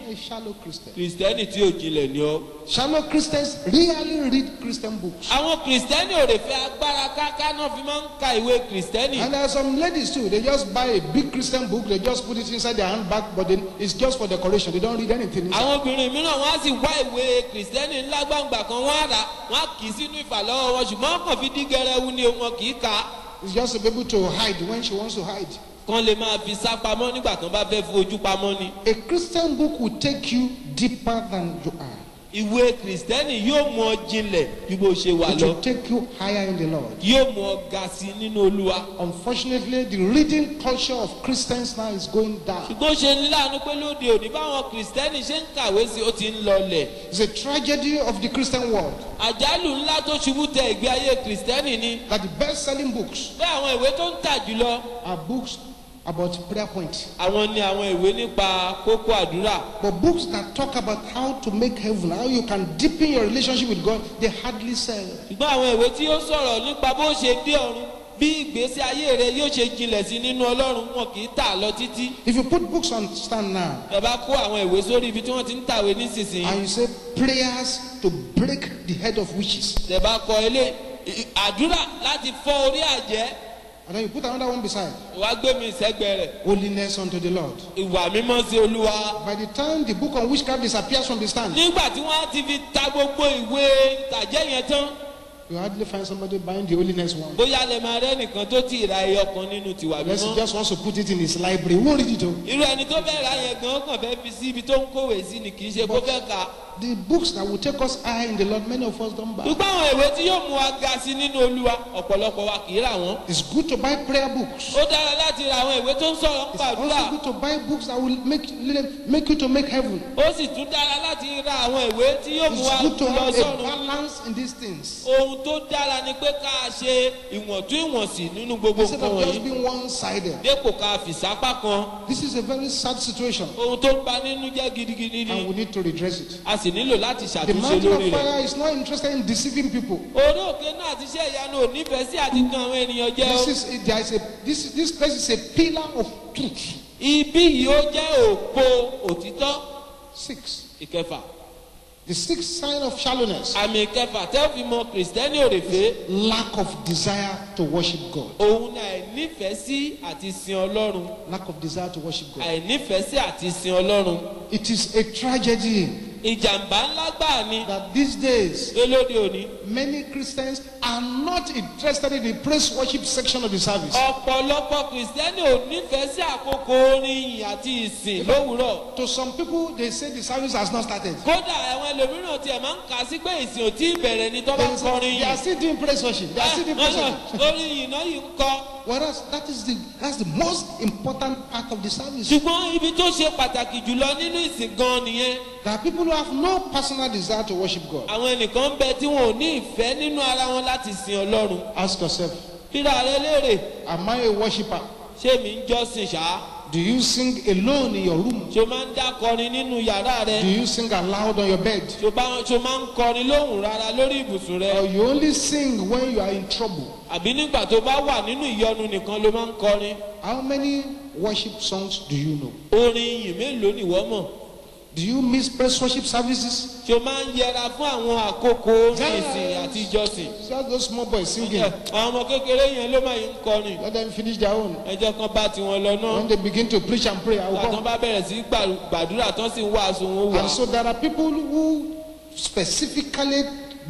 are a shallow Christian. kìrìsìtẹ́nì tí ò jinlẹ̀ ni ọ́. Shallow Christians rarely read Christian books. àwọn kìrìsìtẹ́nì ò lè fẹ́ agbára káká náà fi máa ń ka ìwé kìrìsìtẹ́nì. And there are some ladies too. They just buy a big Christian book. They just put it inside their handbag, but then it's just for decoration. They don't read anything. Inside. àwọn obìnrin mìíràn wọn á sì wá ìwé kìrìsìtẹ́nì ńlá gbàǹgbà kan wọ́n á rà wọ́n á kì í sínú ìfàlọ́wọ́ wọn ṣùgbọ́n wọ́n kàn fi dí gẹrẹwu ni wọn kì í kà á. It's just to be able to hide when she wants to hide. kán lè máa fi sá pamọ́ nígbà tán bá fẹ́ fi ojú pamọ́ ni. A Christian book will take you deeper than you are. ìwé kìrìsìtẹ́nì yóò mú ọ jinlẹ̀ ju bó ṣe wà It lọ will take you higher in the Lord. yóò mú ọ ga sí i nínú olúwa. Unfortunately, the reading culture of Christians now is going down. ṣùgbọ́n ó ṣe ní láàánú pé lóde òní báwọn kìrìsìtẹ́nì ṣe ń kàwé sí i ó ti ń lọlẹ̀. It's a tragedy of the Christian world àjálù ńlá tó ṣubú tẹ ìgbé ayé kìrìsìtẹ́nì ni that the best selling books pé àwọn ìwé tó ń tà jùlọ are books about prayer points. àwọn ni àwọn ìwé nípa kókó àdúrà But books that talk about how to make heaven, how you can deepen your relationship with God, they hardly sell. ṣùgbọ́n àwọn ìwé tí ó sọ̀rọ̀ nípa bó ṣe dé ọ̀run bí ìgbésí ayé rẹ yóò ṣe jinlẹ̀ sí nínú ọlọ́run wọn kì í tà lọ títí If you put books on stand now ẹ bá kó àwọn ìwé sórí ibi tí wọ́n ti ń tàwé nísinsìnyí and you say prayers to break the head of witches, ẹ bá kọ ilé ì- àdúrà láti fọ́ orí àjẹ́ and then you put another one beside wàá gbé mi sẹ́gbẹ̀ẹ́ rẹ̀ holiness unto the Lord. ìwà mímọ́ sí olúwa By the time the book on witchcraft disappears from the stand, nígbà tí wọ́n á ti fi ta gbogbo ìwé tàjẹ́ yẹn tán you hardly find somebody buying the holiness one. bóyá lè máa rẹ́ nìkan tó ti ra ẹyọ kan nínú tiwa Unless he mímọ́ just wants to put it in his library. He won't read it. oh. irú ẹni tó fẹ́ ra yẹn gan kàn fẹ́ fi sí ibi tó ń kówè sí ni kì í ṣe kó fẹ́ kà á The books that will take us higher in the Lord, many of us don't buy. ṣùgbọ́n àwọn ìwé tí yóò mú wa ga sí nínú olúwa ọ̀pọ̀lọpọ̀ wa kì í rà wọ́n It's good to buy prayer books. ó dára láti ra àwọn ìwé tó ń sọ̀rọ̀ ń It's pàdúrà also good to buy books that will make make you to make heaven. ó sì tún dára láti ra àwọn ìwé tí yóò mú wa It's good to lọ have a sọ́run balance in these things. ohun tó dára ni pé ká ṣe ìwọ̀ntúnwọ̀nsì nínú gbogbo Instead nǹkan of just wọ̀nyí being one-sided. dépò ká fìsápá kan This is a very sad situation, ohun tó ń ba nínú jẹ́ gidigidi ni and we need to redress it. a sì nílò láti The ṣàtúnṣe mountain lórí of rẹ̀. fire is not interested in deceiving people. orí òkè náà ti ṣe ìyanu ò nífẹ̀ẹ́ sí àti tan àwọn ènìyàn jẹ́ o. This is there is a this this place is a pillar of truth. ibi yìí ó jẹ́ òpó òtítọ́ Six. ìkẹfà The sixth sign of shallowness: àmì ìkẹfà tẹ́ ò fi mọ kìrìsìtẹ́nì òrèfé lack of desire to worship God. òun ni àìnífẹ̀ẹ́ sí àti sin ọlọ́run Lack of desire to worship God. àìnífẹ̀ẹ́ sí àti sin ọlọ́run It is a tragedy ìjàmbá ńlá gbà ni that these days pé lóde òní many Christians are not interested in the praise worship section of the service. ọ̀pọ̀lọpọ̀ kìrìsìtẹ́nì ò nífẹ̀ẹ́ sí àkókò orin ìyìn àti ìsìn lówùúrọ̀ To some people, they say the service has not started. kódà àwọn ẹlòmíràn tiẹ̀ máa ń kà sí pé ìsìn ò tí ì bẹ̀rẹ̀ ni tó bá They, ń say, kọrin they are yìí still doing praise worship. They are still doing praise worship. orin yìí náà yìí ń kọ Whereas that is the that's the most important part of the service. ṣùgbọ́n ibi tó ṣe pàtàkì jùlọ nínú ìsìn gan nìyẹn There are people who have no personal desire to worship God. àwọn ẹnìkan ń bẹ tí wọn ò ní ìfẹ́ nínú ara wọn láti sin ọlọ́run Ask yourself, rírà rẹ léèrè am I a worshiper? ṣé mi ń jọ́sìn ṣá Do you sing alone in your room? ṣo máa ń dá kọrin nínú yàrá rẹ Do you sing aloud on your bed? ṣo bá- ṣo máa ń kọrin lóhùn rárá lórí ibùsùn rẹ Or you only sing when you are in trouble? àbí nígbà tó bá wà nínú ìyọnu nìkan ló máa ń kọrin How many worship songs do you know? orin ìyìn mélòó nìwọ mọ̀ Do you miss praise worship services? ṣo máa ń yẹra fún àwọn àkókò orin ìsìn àti ìjọsìn Just those small boys singing. àwọn ọmọ kékeré yẹn ló máa ń kọrin Let them finish their own. ẹjọ́ kan bá tiwọn lọ náà When they begin to preach and pray, I will àtàn come. bá bẹ̀rẹ̀ sí gbà- gbàdúrà tán sì ń wàásù wọn wà And so there are people who specifically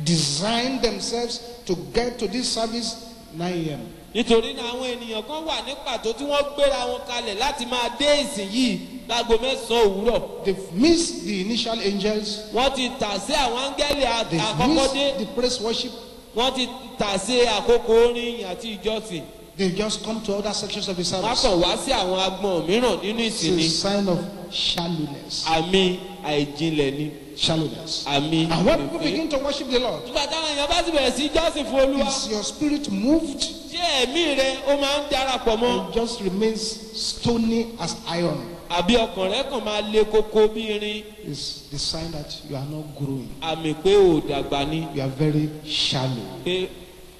design themselves to get to this service 9 a.m. nítorí náà àwọn ènìyàn kan wà ní pàtó tí wọ́n gbéra wọn kalẹ̀ láti máa dé ìsìn yìí láago mẹ́sàn-án òwúrọ̀ They've missed the initial angels. wọ́n ti tà sí àwọn áńgẹ́lì à- They've àkọ́kọ́ missed dé the praise worship. wọ́n ti tà sí àkókò orin ìyìn àti ìjọsìn They've just come to other sections of the wọ́n service. kàn wá sí àwọn agbọ̀n mìíràn nínú It's ìsìn a ni sign of shallowness. àmì àìjinlẹ̀ ni Shallowness. àmì And when people ìfẹ́. begin to worship the Lord, nígbà táwọn èèyàn bá sì bẹ̀rẹ̀ sí jọ́sìn fún olúwa is your spirit moved? ṣé ẹ̀mí rẹ ó máa ń darapọ̀ mọ́ It just remains stony as iron. àbí ọkàn rẹ kàn máa le koko bí irin It's the sign that you are not growing. àmì pé ò dàgbà ni You are very shallow. pé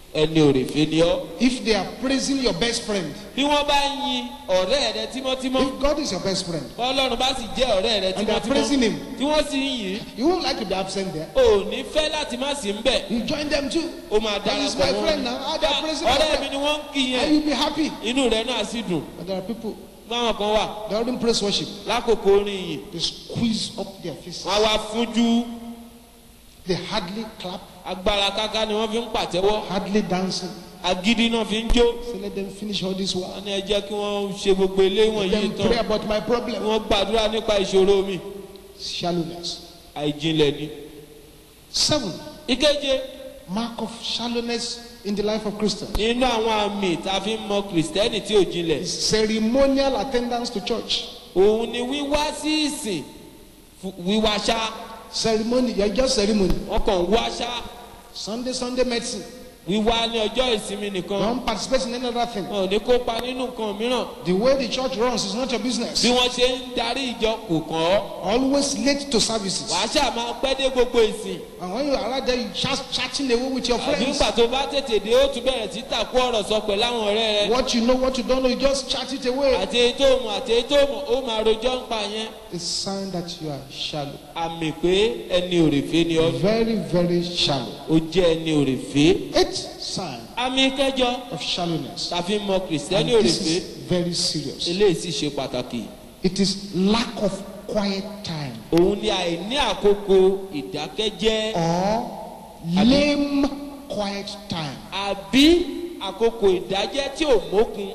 ẹni òrèfé ni ọ́ If they are praising your best friend, bí wọ́n bá ń yin ọ̀rẹ́ rẹ tímọ́tímọ́ if God is your best friend, ọlọ́run bá sì jẹ́ ọ̀rẹ́ rẹ and they are praising tímọ́tímọ́ him, tí wọ́n sì ń yìn you won't like to be absent there. ò ní fẹ́ láti má sí ń bẹ̀ You join them too. ó máa That is darapọ̀ my mọ́ friend now. Ah, they are praising my ọ̀rẹ́ mi friend. ni wọ́n ń kí And yẹn you'll be happy. inú rẹ̀ náà sì dùn But there are people, báwọn kan wà they are doing praise worship. lákòókò orin yìí They squeeze up their faces. wọ́n á wá fúnjú They hardly clap, agbára káká ni wọ́n fi ń pàtẹ́wọ́ hardly dancing. agídí náà fi ń jó So let them finish all this while. wọ́n ní ẹ jẹ́ kí wọ́n ṣe gbogbo ilé wọ̀nyí Then tán pray about my problem. wọ́n gbàdúrà nípa ìṣòro mi Shallowness. àìjinlẹ̀ ni. Seven, ìkeje mark of shallowness in the life of Christians. nínú àwọn àmì tá a fi ń mọ kìrìsìtẹ́nì tí ò jinlẹ̀ is ceremonial attendance to church. òun ni wíwá sí ìsìn fu- wíwá ṣá Ceremony, you're just ceremony. wọn kàn wá ṣá Sunday, Sunday medicine. wíwá ní ọjọ́ ìsinmi nìkan Don't participate in any other thing. wọn ò ní kópa nínú nǹkan mìíràn The way the church runs is not your business. bí wọ́n ṣe ń darí ìjọ kò kàn ọ́ Always late to services. wàá ṣáà máa pẹ́ dé gbogbo ìsìn And when you arrive there, you chat, chatting away with your àbí friends. nígbà tó bá tètè dé ó tún bẹ̀rẹ̀ sí tàkú ọ̀rọ̀ sọ pẹ̀lú àwọn ọ̀rẹ́ rẹ What you know, what you don't know, you just chat it away. àti èyí tó mọ̀ àti èyí tó mọ̀ ó máa rojọ́ ń pa yẹn A sign that you are shallow. àmì pé ẹni òrèfé ni ọ́ Very, very shallow. ó jẹ́ ẹni òrèfé Eighth sign àmì kẹjọ of shallowness. tàfi mọ And kìrìsìtẹ́nì this òrèfé is very serious. eléyìí sì ṣe pàtàkì It is lack of quiet time òun ni àìní àkókò ìdákẹ́jẹ́ or lame quiet time. àbí àkókò ìdájẹ́ tí ò mókun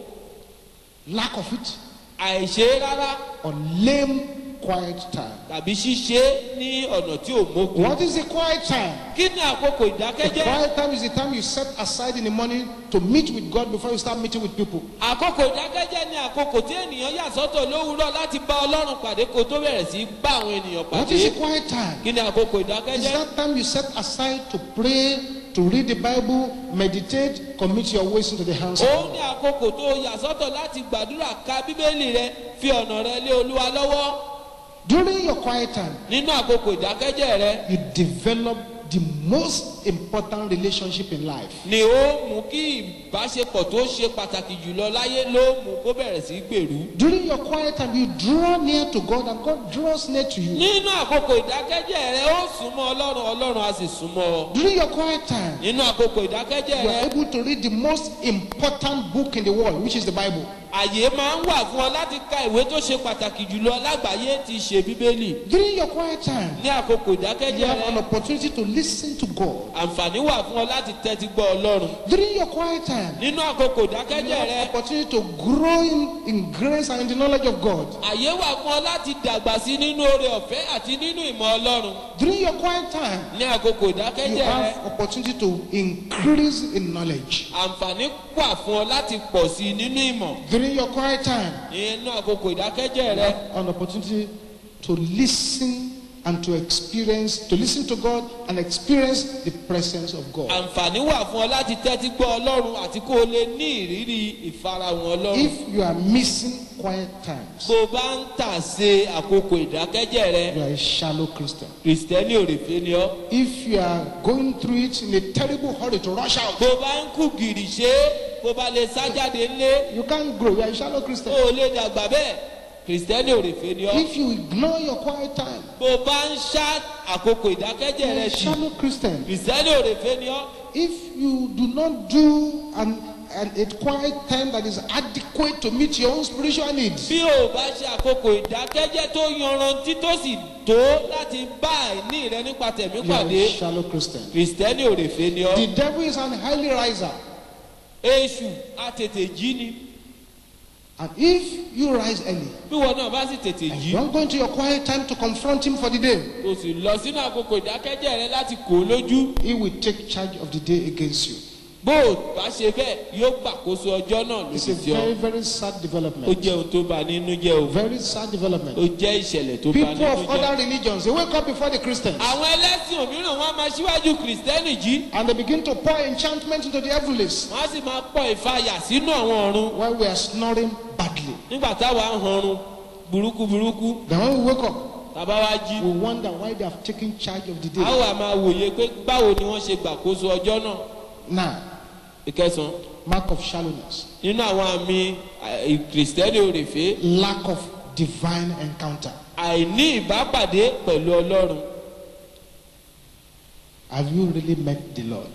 Lack of it àìṣe rárá or lame quiet time. tàbí ṣíṣe ní ọ̀nà tí ò mókun. What is the quiet time? kí ni àkókò The ìdákẹ́jẹ́? quiet time is the time you set aside in the morning to meet with God before you start meeting with people. àkókò ìdákẹ́jẹ́ ni àkókò tí ènìyàn yà sọ́tọ̀ lówùúrọ̀ láti bá ọlọ́run pàdé kó tó bẹ̀rẹ̀ sí í bá àwọn ènìyàn What pàdé. is the quiet time? kí ni àkókò It's ìdákẹ́jẹ́? that time you set aside to pray, to read the Bible, meditate, commit your ways into the hands of òun ní God. àkókò tó yà sọ́tọ̀ láti gbàdúrà ka bíbélì rẹ fi ọ̀nà rẹ lé olúwa lọ́wọ́. During your quiet time, nínú àkókò ìdákẹ́jẹ́ rẹ you develop the most important relationship in life. ni ó mú kí ìbáṣepọ̀ tó ṣe pàtàkì jùlọ láyé ló mú kó bẹ̀rẹ̀ sí í gbèrú. During your quiet time, you draw near to God and God draws near to you. nínú àkókò ìdákẹ́jẹ́ rẹ ó súnmọ́ ọlọ́run ọlọ́run á sì súnmọ́ ọ. During your quiet time, nínú àkókò ìdákẹ́jẹ́ you rẹ are able to read the most important book in the world, which is the Bible. àyè máa ń wà fún ọ láti ka ìwé tó ṣe pàtàkì jùlọ lágbàáyé ti ṣe bíbélì. During your quiet time, ní àkókò you ìdákẹ́jẹ́ have an rẹ opportunity to listen to God. àǹfààní wà fún ọ láti tẹ́tí gbọ́ ọlọ́run. During your quiet time, nínú àkókò you ìdákẹ́jẹ́ have rẹ opportunity to grow in, in grace and in the knowledge of God. àyè wà fún ọ láti dàgbà sí nínú oore ọ̀fẹ́ àti nínú ìmọ̀ ọlọ́run. During your quiet time, ní àkókò you ìdákẹ́jẹ́ rẹ have opportunity to increase in knowledge. àǹfààní wà fún ọ láti pọ̀ sí i nínú ìmọ̀. During your quiet time, nínú àkókò ìdákẹ́jẹ́ you rẹ have an opportunity to listen and to experience, to listen to God and experience the presence of God. àǹfààní wà fún ọ láti tẹ́tí gbọ́ ọlọ́run àti kó o lè ní ìrírí ìfarahàn ọlọ́run. If you are missing quiet times, bó o bá ń tà sé àkókò ìdákẹ́jẹ́ rẹ you are a shallow Christian. kìrìsìtẹ́nì òrèfé ni ọ́. If you are going through it in a terrible hurry to rush out, bó o bá ń kú gìrì ṣe é bó o bá lè sá jáde ńlé you can't grow. You are a shallow o Christian. ò lè dàgbà bẹ́ẹ̀ kìrìsìtẹ́nì òrèfé ni ọ́. If you ignore your quiet time, bó o bá ń ṣá àkókò ìdákẹ́jẹ́ you are rẹ a sí shallow Christian. kìrìsìtẹ́nì òrèfé ni ọ́. If you do not do an, an, a quiet time that is adequate to meet your own spiritual needs, bí o bá ṣe àkókò ìdákẹ́jẹ́ tó yanrantí tó sì tó láti bá àìní rẹ nípa tẹ̀mí you are pàdé a shallow Christian. kìrìsìtẹ́nì òrèfé ni ọ́. The devil is an highly riser. èṣù àtètè jí ni And if you rise early, bí wọn náà bá sì tètè and jí you don't go into your quiet time to confront him for the day, o sì lọ sínú àkókò ìdákẹ́jẹ́ rẹ láti kó o lójú he will take charge of the day against you. bó o bá ṣe bẹ́ẹ̀ yóò gbàkóso ọjọ́ náà It's a lòdì sí ọ very, very sad ó development. jẹ́ ohun tó bà nínú jẹ́ o Very sad ó development. jẹ́ ìṣẹ̀lẹ̀ tó bà People nínú of jẹ́. other religions, they wake up before the Christians àwọn ẹlẹ́sìn òmíràn wọn á máa ṣíwájú kìrìsìtẹ́nì jí and they begin to pour enchantment into the heavens wọn á sì máa pọ̀ ìfàyà sínú àwọn ọ̀run while we are snoring badly. nígbà táwa ń hanrun burúkú burúkú Then when we wake up, tàbá wá jí we wonder why they have taken charge of the a ó day. wà máa wòye pé báwo ni wọ́n ṣe gbàkóso ọjọ́ náà Now, ìkẹsàn mark of shallowness, nínú àwọn àmì eh, kìrìsìtẹ́nì òrèfé lack of divine encounter. àìní ìbápàdé pẹ̀lú ọlọ́run Have you really met the Lord?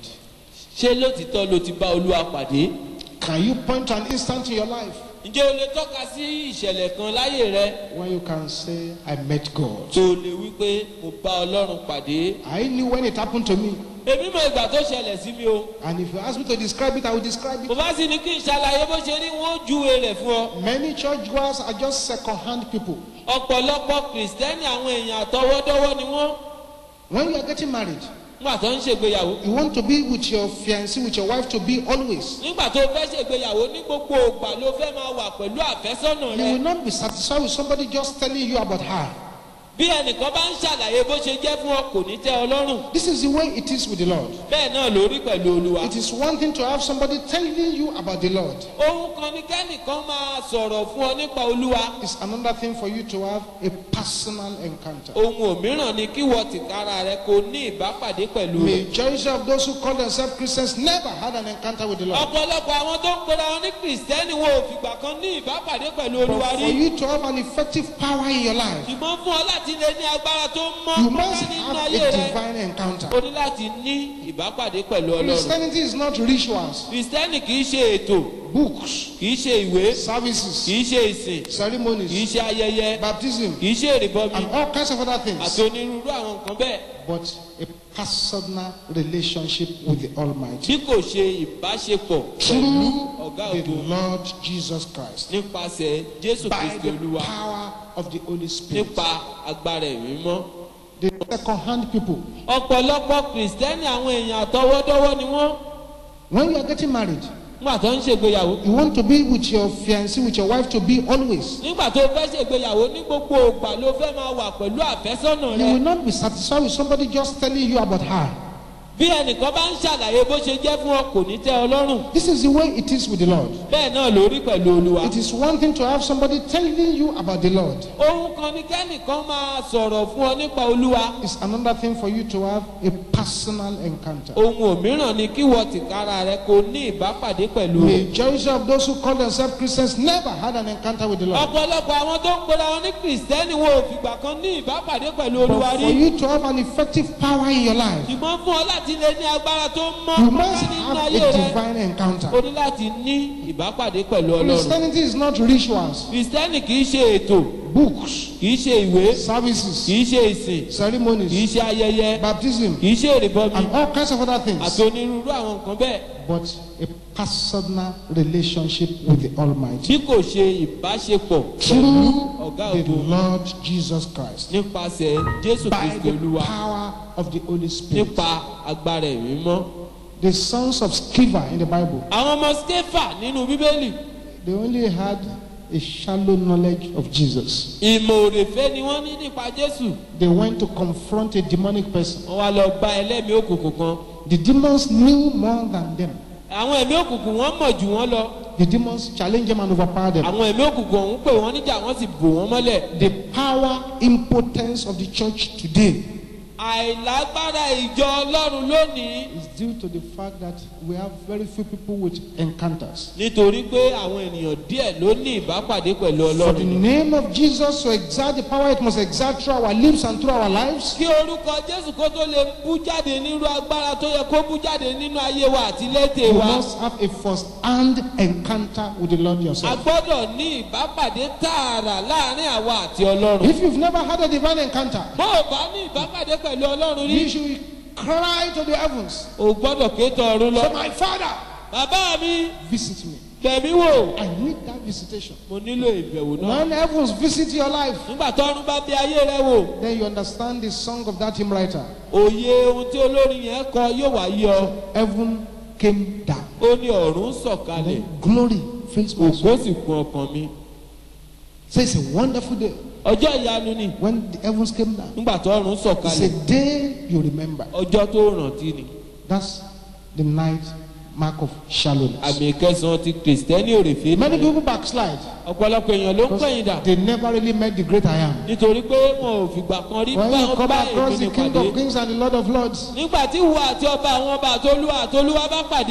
ṣé lótìtọ́ ló ti bá olúwa pàdé Can you point to an instant in your life ǹjẹ́ o lè tọ́ka sí ìṣẹ̀lẹ̀ kan láyé rẹ when you can say, I met God? tó o lè wí pé mo bá ọlọ́run pàdé I knew when it happened to me. èmi mọ ìgbà tó ṣẹlẹ̀ sí mi o And if you ask me to describe it, I will describe mo it. bá sì ní kí n ṣàlàyé bó ṣe rí wọn ó júwe rẹ̀ fún ọ Many churchgoers are just second hand people. ọ̀pọ̀lọpọ̀ kìrìsìtẹ́nì àwọn èèyàn àtọwọ́dọ́wọ́ ni wọ́n When you are getting married, nígbà tó ń ṣègbéyàwó you want to be with your fiancé, with your wife to be always. nígbà tó fẹ́ ṣègbéyàwó ní gbogbo ògbà ló fẹ́ máa wà pẹ̀lú àfẹ́sọ́nà You rẹ will not be satisfied with somebody just telling you about her. bí ẹnìkan bá ń ṣàlàyé bó ṣe jẹ́ fún ọ kò ní tẹ́ ọ lọ́rùn This is the way it is with the Lord. bẹ́ẹ̀ náà ló rí pẹ̀lú olúwa It is one thing to have somebody telling you about the Lord. ohun kan ní kẹ́nìkan máa sọ̀rọ̀ fún ọ nípa olúwa It's another thing for you to have a personal encounter. ohun òmíràn ni kí wọ́n tìkára rẹ kò ní ìbápàdé pẹ̀lú rẹ Majority of those who call themselves Christians never had an encounter with the Lord. ọ̀pọ̀lọpọ̀ àwọn tó ń pera wọn ní kìrìsìtẹ́nì wọn ò fìgbà kan ní ìbápàdé pẹ̀lú olúwa But rí for you to have an effective power in your life, ṣùgbọ́n fún ọ láti lè ní agbára tó mọ́ you must pátá nínú have ayé a rẹ divine encounter. o ní láti ní ìbápàdé pẹ̀lú ọlọ́run Christianity is not rituals, kìrìsìtẹ́nì kì í ṣe ètò books, kì í ṣe ìwé services, kì í ṣe ìsìn kì í ceremonies, ṣe ayẹyẹ baptism, kì í ṣe ìrìbọmi and all kinds of other àti things, onírúurú àwọn nǹkan bẹ́ẹ̀ but a personal relationship with the Almighty bí kò ṣe ìbáṣepọ̀ pẹ̀lú through ọ̀gá the ògo Lord Jesus Christ nípasẹ̀ jésù by kristi the olúwa power of the Holy Spirit. nípa agbára ẹ̀mí mọ́. The second-hand people, ọ̀pọ̀lọpọ̀ kìrìsìtẹ́nì àwọn èèyàn àtọwọ́dọ́wọ́ ni wọ́n when you are getting married, nígbà tó ń ṣègbéyàwó you want to be with your fiancé, with your wife to be always. nígbà tó fẹ́ ṣègbéyàwó ní gbogbo ògbà ló fẹ́ máa wà pẹ̀lú àfẹ́sọ́nà You will rẹ not be satisfied with somebody just telling you about her. bí ẹnìkan bá ń ṣàlàyé bó ṣe jẹ́ fún ọ kò ní tẹ́ ọ lọ́rùn This is the way it is with the Lord. bẹ́ẹ̀ náà ló rí pẹ̀lú olúwa. It is one thing to have somebody telling you about the Lord. ohun kan ní kẹ́nìkan máa sọ̀rọ̀ fún ọ nípa olúwa It's another thing for you to have a personal encounter. ohun òmíràn ni kí wọ́n tìkára rẹ kò ní ìbápàdé pẹ̀lú rẹ. Majority of those who call themselves Christians never had an encounter with the Lord. ọ̀pọ̀lọpọ̀ àwọn tó ń pera wọn ní kìrìsìtẹ́nì wọn ò fìgbà kan ní ìbápàdé pẹ̀lú olúwa But rí. for you to have an effective power in your life, ṣùgbọ́n fún ọ láti lè ní agbára tó mọ́ you must pátá nínú have ayé a rẹ divine o encounter. ní láti ní ìbápàdé pẹ̀lú ọlọ́run. Christianity is not rituals, kìrìsìtẹ́nì kì í ṣe ètò books, kì í ṣe ìwé services, kì í ṣe ìsìn kì í ceremonies, ṣe ayẹyẹ baptism, kì í ṣe ìrìbọmi and all kinds of other àti things, onírúurú àwọn nǹkan bẹ́ẹ̀ but a personal relationship with the Almighty bí kò ṣe ìbáṣepọ̀ pẹ̀lú through ọ̀gá the ògo Lord Jesus Christ nípasẹ̀ jésù by kristi the olúwa power of the Holy Spirit. nípa agbára ẹ̀mí mọ́. The sons of Sceva in the Bible, àwọn ọmọ skefa nínú bíbélì they only had a shallow knowledge of Jesus. ìmọ̀ òrèfé ni wọ́n ní nípa jésù They went to confront a demonic person. wọ́n wá lọ bá ẹlẹ́mìí òkùnkùn kan The demons knew more than them. àwọn ẹ̀mí òkùnkùn wọ́n mọ̀ jù wọ́n lọ The demons challenged them and overpowered them. àwọn ẹ̀mí òkùnkùn ọ̀hún pè wọ́n níjà wọ́n sì bò wọ́n mọ́lẹ̀ The power impotence of the church today àìlágbára ìjọ ọlọ́run lónìí is due to the fact that we have very few people with encounters. nítorí pé àwọn ènìyàn díẹ̀ ló ní ìbápàdé pẹ̀lú For the ọlọ́run name of Jesus to exert the power it must exert through our lips and through our lives, kí orúkọ jésù kó tó lè bú jáde nírú agbára tó yẹ kó bú jáde nínú ayé wa àti létè you wa must have a first-hand encounter with the Lord a yourself. gbọ́dọ̀ ní ìbápàdé tààrà láàrin àwa àti ọlọ́run If you've never had a divine encounter, bó o bá ní ìbápàdé pẹ̀lú ọlọ́run rí you should cry to the heavens, o gbọ́dọ̀ ké tọ̀run lọ say, My Father, bàbá mi visit me. tẹ̀mí wò I need that visitation. mo nílò ìbẹ̀wò náà When heavens visit your life, nígbà tọ́run bá bí ayé rẹ wò then you understand the song of that hymn writer. òye ohun tí olórin yẹn kọ yóò wá yọ Heaven came down. ó ní ọ̀run sọ̀kalẹ̀ Then glory fills my soul. ògo sì kún ọkàn mi So it's a wonderful day ọjọ́ ìyanu ni when the heavens came down. nígbà tọ́run It's sọ̀kalẹ̀ a day you remember. ọjọ́ tó rántí ni That's the night mark of shallowness. àmì ìkẹsàn-án ti kìrìsìtẹ́nì òrèfé Many nìyẹn. people backslide ọ̀pọ̀lọpọ̀ èèyàn ló ń pẹ̀yìn dà because they never really met the great I am. nítorí pé wọn ò fìgbà kan rí When bá you wọn come bá across èmi the ní King pàdé of Kings and the Lord of Lords, nígbà tí ìwọ àti ọba àwọn ọba àtolúwa àtolúwa bá pàdé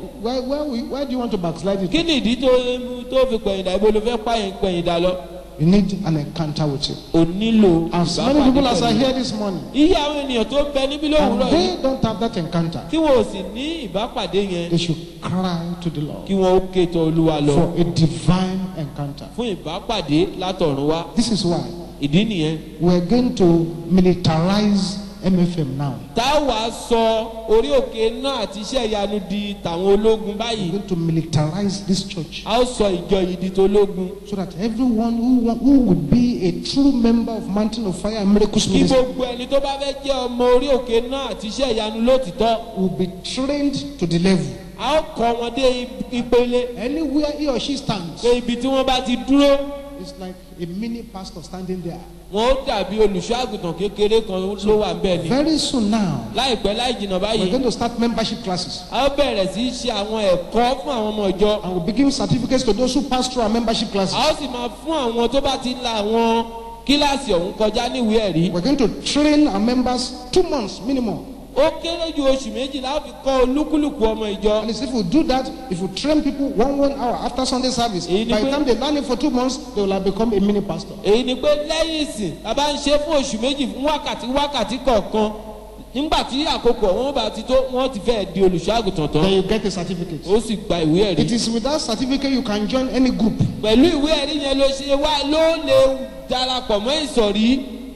why, why, we- why do you want to backslide it? kí ni ìdí tó tó fi pẹ̀yìndà ibo ló fẹ́ pààyàn pẹ̀yìndà lọ You need an encounter with him. ò nílò As many people as are here this morning, iye àwọn ènìyàn tó ń bẹ níbí and lówùúrọ̀ yìí they don't have that encounter, tí wọn ò sì ní ìbápàdé yẹn they should cry to the Lord kí wọn ó ké tọ olúwa lọ for a divine encounter. fún ìbápàdé látọ̀run wá This is why ìdí nìyẹn we're going to militarize MFM now. tá a wàá sọ orí òkè náà àti iṣẹ́ ìyanu di tàwọn ológun We're báyìí going to militarize this church a ó sọ ìjọ yìí di tológun so that everyone who, want, who would be a true member of Mountain of Fire and Miracles kí Ministry gbogbo ẹni tó bá fẹ́ jẹ́ ọmọ orí òkè náà àti iṣẹ́ ìyanu lótìtọ́ will be trained to the level. a ó kọ́ wọn dé ìpele Anywhere he or she stands, pé ibi tí wọ́n bá ti dúró it's like a mini pastor standing there. wọn ó dàbí olùṣọ́ àgùntàn kékeré kan ló wà bẹ́ẹ̀ ni Very soon now, láìpẹ́ láì jìnnà we're báyìí going to start membership classes a ó bẹ̀rẹ̀ sí í ṣe àwọn ẹ̀kọ́ fún àwọn ọmọ ìjọ and we'll be giving certificates to those who pass through our membership classes. a ó sì máa fún àwọn tó bá ti la àwọn kíláàsì ọ̀hún kọjá níwèé ẹ̀rí We're going to train our members two months minimum. ó kéré ju oṣù méjì láti fi kọ́ olúkúlùkù ọmọ ìjọ And it's if we do that, if we train people one one hour after Sunday service, Èyí ni by the pé- time they learn it for two months, they will have become a mini pastor. èyí ni pé lẹ́yìn ìsìn a bá ń ṣe fún oṣù méjì fún wákàtí wákàtí kọ̀ọ̀kan nígbà tí àkókò ọ̀hún bá ti tó wọ́n ti fẹ́ di olùṣọ́ àgùntàn tán Then you get a certificate. ó sì gba ìwé ẹ̀rí It is with that certificate you can join any group. pẹ̀lú ìwé ẹ̀rí yẹn ló ṣe wá ló lè darapọ̀ mọ́ ìsọ̀rí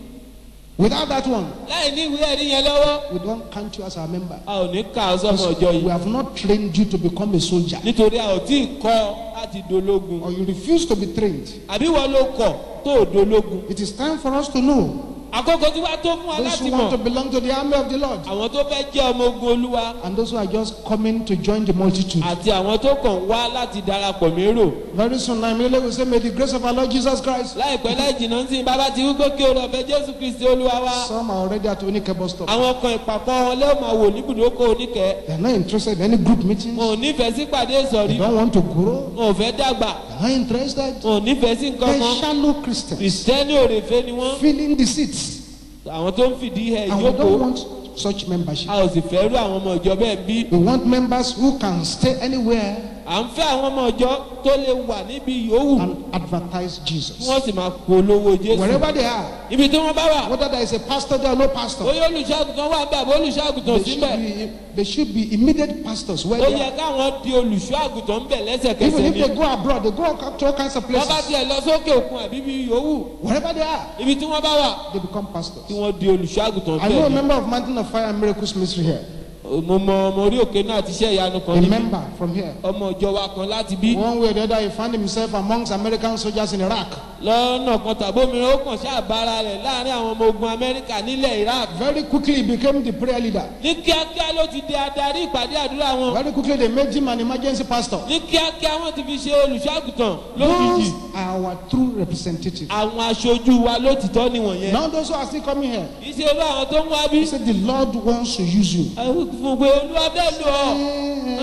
Without that one, láì ní ìwé ẹ̀rí yẹn lọ́wọ́ we don't count you as our member. a ò ní kà ọ́ sọ́mọ ọjọ́ We yìí have not trained you to become a soldier. nítorí a ò tí ì kọ́ láti dológun Or you refuse to be trained. àbí wọ́n ló kọ̀ tó ò dológun It is time for us to know àkókò tí wàá tó fún wa those láti who want to mọ̀ belong to the army of the Lord àwọn tó fẹ́ jẹ́ ọmọ ogun olúwa and those who are just coming to join the multitude. àti àwọn tó kàn wá láti darapọ̀ mérò Very soon, I immediately will say, May the grace of our Lord Jesus Christ. láìpẹ́ láì jìnnà sí bàbá ti wípé kí oore ọ̀fẹ́ jésù kristi olúwa wá Some are already at Onike bus stop. àwọn kan ìpàkọ́ wọn lé máa wò níbùdókò oníkẹ́ They are not interested in any group meetings. wọn ò nífẹ̀ẹ́ sí pàdé ìsọ̀rí They don't want to grow. wọn ò fẹ́ dàgbà They are not interested. wọn ò nífẹ̀ẹ́ sí nǹkan They're kan shallow Christians kìrìsìtẹ́nì òrèfé ni wọ́n filling the seats. àwọn tó ń fìdí ẹ̀ And we ìjókòó don't want such membership. a ò sì fẹ́ rú àwọn ọmọ ìjọ bẹ́ẹ̀ bí We want members who can stay anywhere à ń fẹ́ àwọn ọmọ ìjọ tó lè wà níbi yòówù and advertise kí Jesus. wọ́n sì máa polówó jésù Wherever they are, ibi tí wọ́n bá wà whether there is a pastor there or no pastor, bóyá olùṣọ́àgùtàn wà bẹ́ẹ̀ bó olùṣọ́àgùtàn they síbẹ̀ should be, they should be immediate pastors where ó they yẹ are. káwọn di olùṣọ́àgùtàn ń bẹ̀ Even lẹ́sẹ̀kẹsẹ̀ if ni they go abroad, they go to all kinds of wọ́n bá places. tiẹ̀ lọ sókè òkun àbí bí yòówù Wherever they are, ibi tí wọ́n bá wà they become kí pastors. wọ́n di olùṣọ́àgùtàn I know bẹ́ẹ̀ a ni member of Mountain of Fire and Miracles Ministry here. mo mọ ọmọ orí òkè náà ti ṣe ìyanu kan A níbi member from here. ọmọ ìjọ wa kan láti bí One way or the other, he found himself amongst American soldiers in Iraq. lọ́nà kan tàbí òmíràn ó kàn ṣàbára rẹ̀ láàrin àwọn ọmọ ogun amẹ́ríkà nílẹ̀ iraq Very quickly, he became the prayer leader. ní kíákíá ló ti di adarí ìpàdé àdúrà wọn Very quickly, they made him an emergency pastor. ní kíákíá wọn ti fi ṣe olùṣọ́àgùtàn lójijì Those are our true representatives. àwọn aṣojú wa lótìtọ́ nìwọ̀nyẹn Now, those who are still coming here, kì í ṣe irú àwọn tó ń wá bí he said, The Lord wants to use you. àwọn fún pé olúwa bẹ́ẹ̀ lò ọ́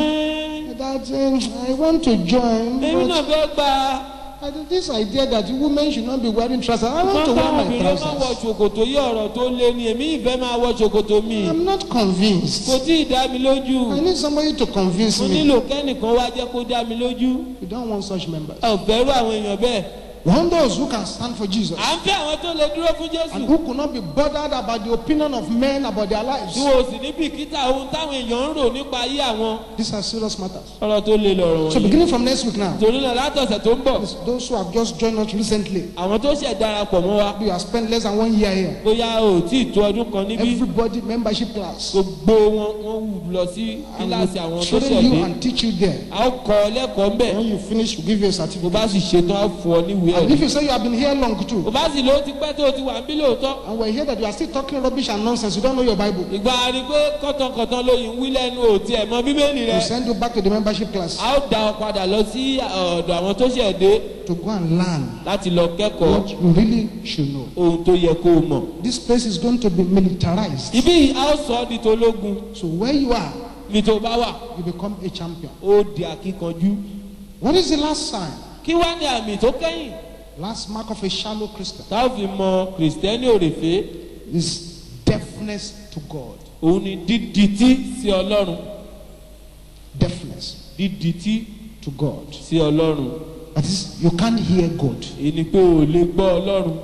Eh, That um, I want to join. èmi náà But fẹ́ gba I think this idea that women should not be wearing trousers, I want to kọ́ńtà wear my obìnrin máa wọ trousers. ṣòkòtò yí ọ̀rọ̀ tó lé ní èmi ìfẹ́ máa wọ ṣòkòtò mi I'm not convinced. kò tí ì dá mi lójú I need somebody to convince mo me. nílò kẹ́nìkan wá jẹ́ kó dá mi lójú We don't want such members. ẹ ò fẹ́ rú àwọn èèyàn bẹ́ẹ̀ We want those who can stand for Jesus à ń fẹ́ àwọn tó lè dúró fún jésù and who could not be bothered about the opinion of men about their lives. tí wọn ò sì ní bìkítà ohun táwọn èèyàn ń rò nípa ayé àwọn These are serious matters. ọ̀rọ̀ tó lè lọ̀rọ̀ So wọ̀nyí beginning from next week now, torí náà látọ̀sẹ̀ tó ń bọ̀ those who have just joined us recently, àwọn tó ṣẹ̀ darapọ̀ mọ́ wa you have spent less than one year here. bóyá ò tí ì tó ọdún kan níbí Everybody membership class. gbogbo wọn wọn wù lọ sí And kíláàsì àwọn we tó train ṣẹ̀ you dé and teach you there. a ó kọ́ ọ lẹ́kọ̀ọ́ ń bẹ̀ When you finish, we give you a bó certificate. bá sì ṣetán á fún ọ níwèé And ẹ̀rí if you say you have been here long bó too, bá sì ló ti pẹ́ tó o ti wà ń bí lóòótọ́ and we hear that you are still talking rubbish and nonsense, you don't know your Bible, ìgbà rí pé kọ̀tànkọ̀tàn lóyìn ń wí lẹ́nu òtí ẹ̀ mọ bíbélì rẹ we send you back to the membership class a ó dá ọ padà lọ sí ọ̀dọ̀ àwọn tó ṣẹ̀ dé to go and learn láti lọ kẹ́kọ̀ọ́ what you really should know. ohun tó yẹ kó o mọ̀. This place is going to be militarized. ibi yìí a ó sọ ọ́ di tológun So where you are, ní tó bá wà you become a champion. ó di akíkanjú. What is the last sign? kí wá ní àmì tó kẹ́yìn Last mark of a shallow Christian tá a fi mọ kìrìsìtẹ́nì òrèfé is deafness to God. òun ni dídìtì sí ọlọ́run Deafness dídìtí to God. sí ọlọ́run That is, you can't hear God. èyí ni pé o ò lè gbọ́ ọlọ́run.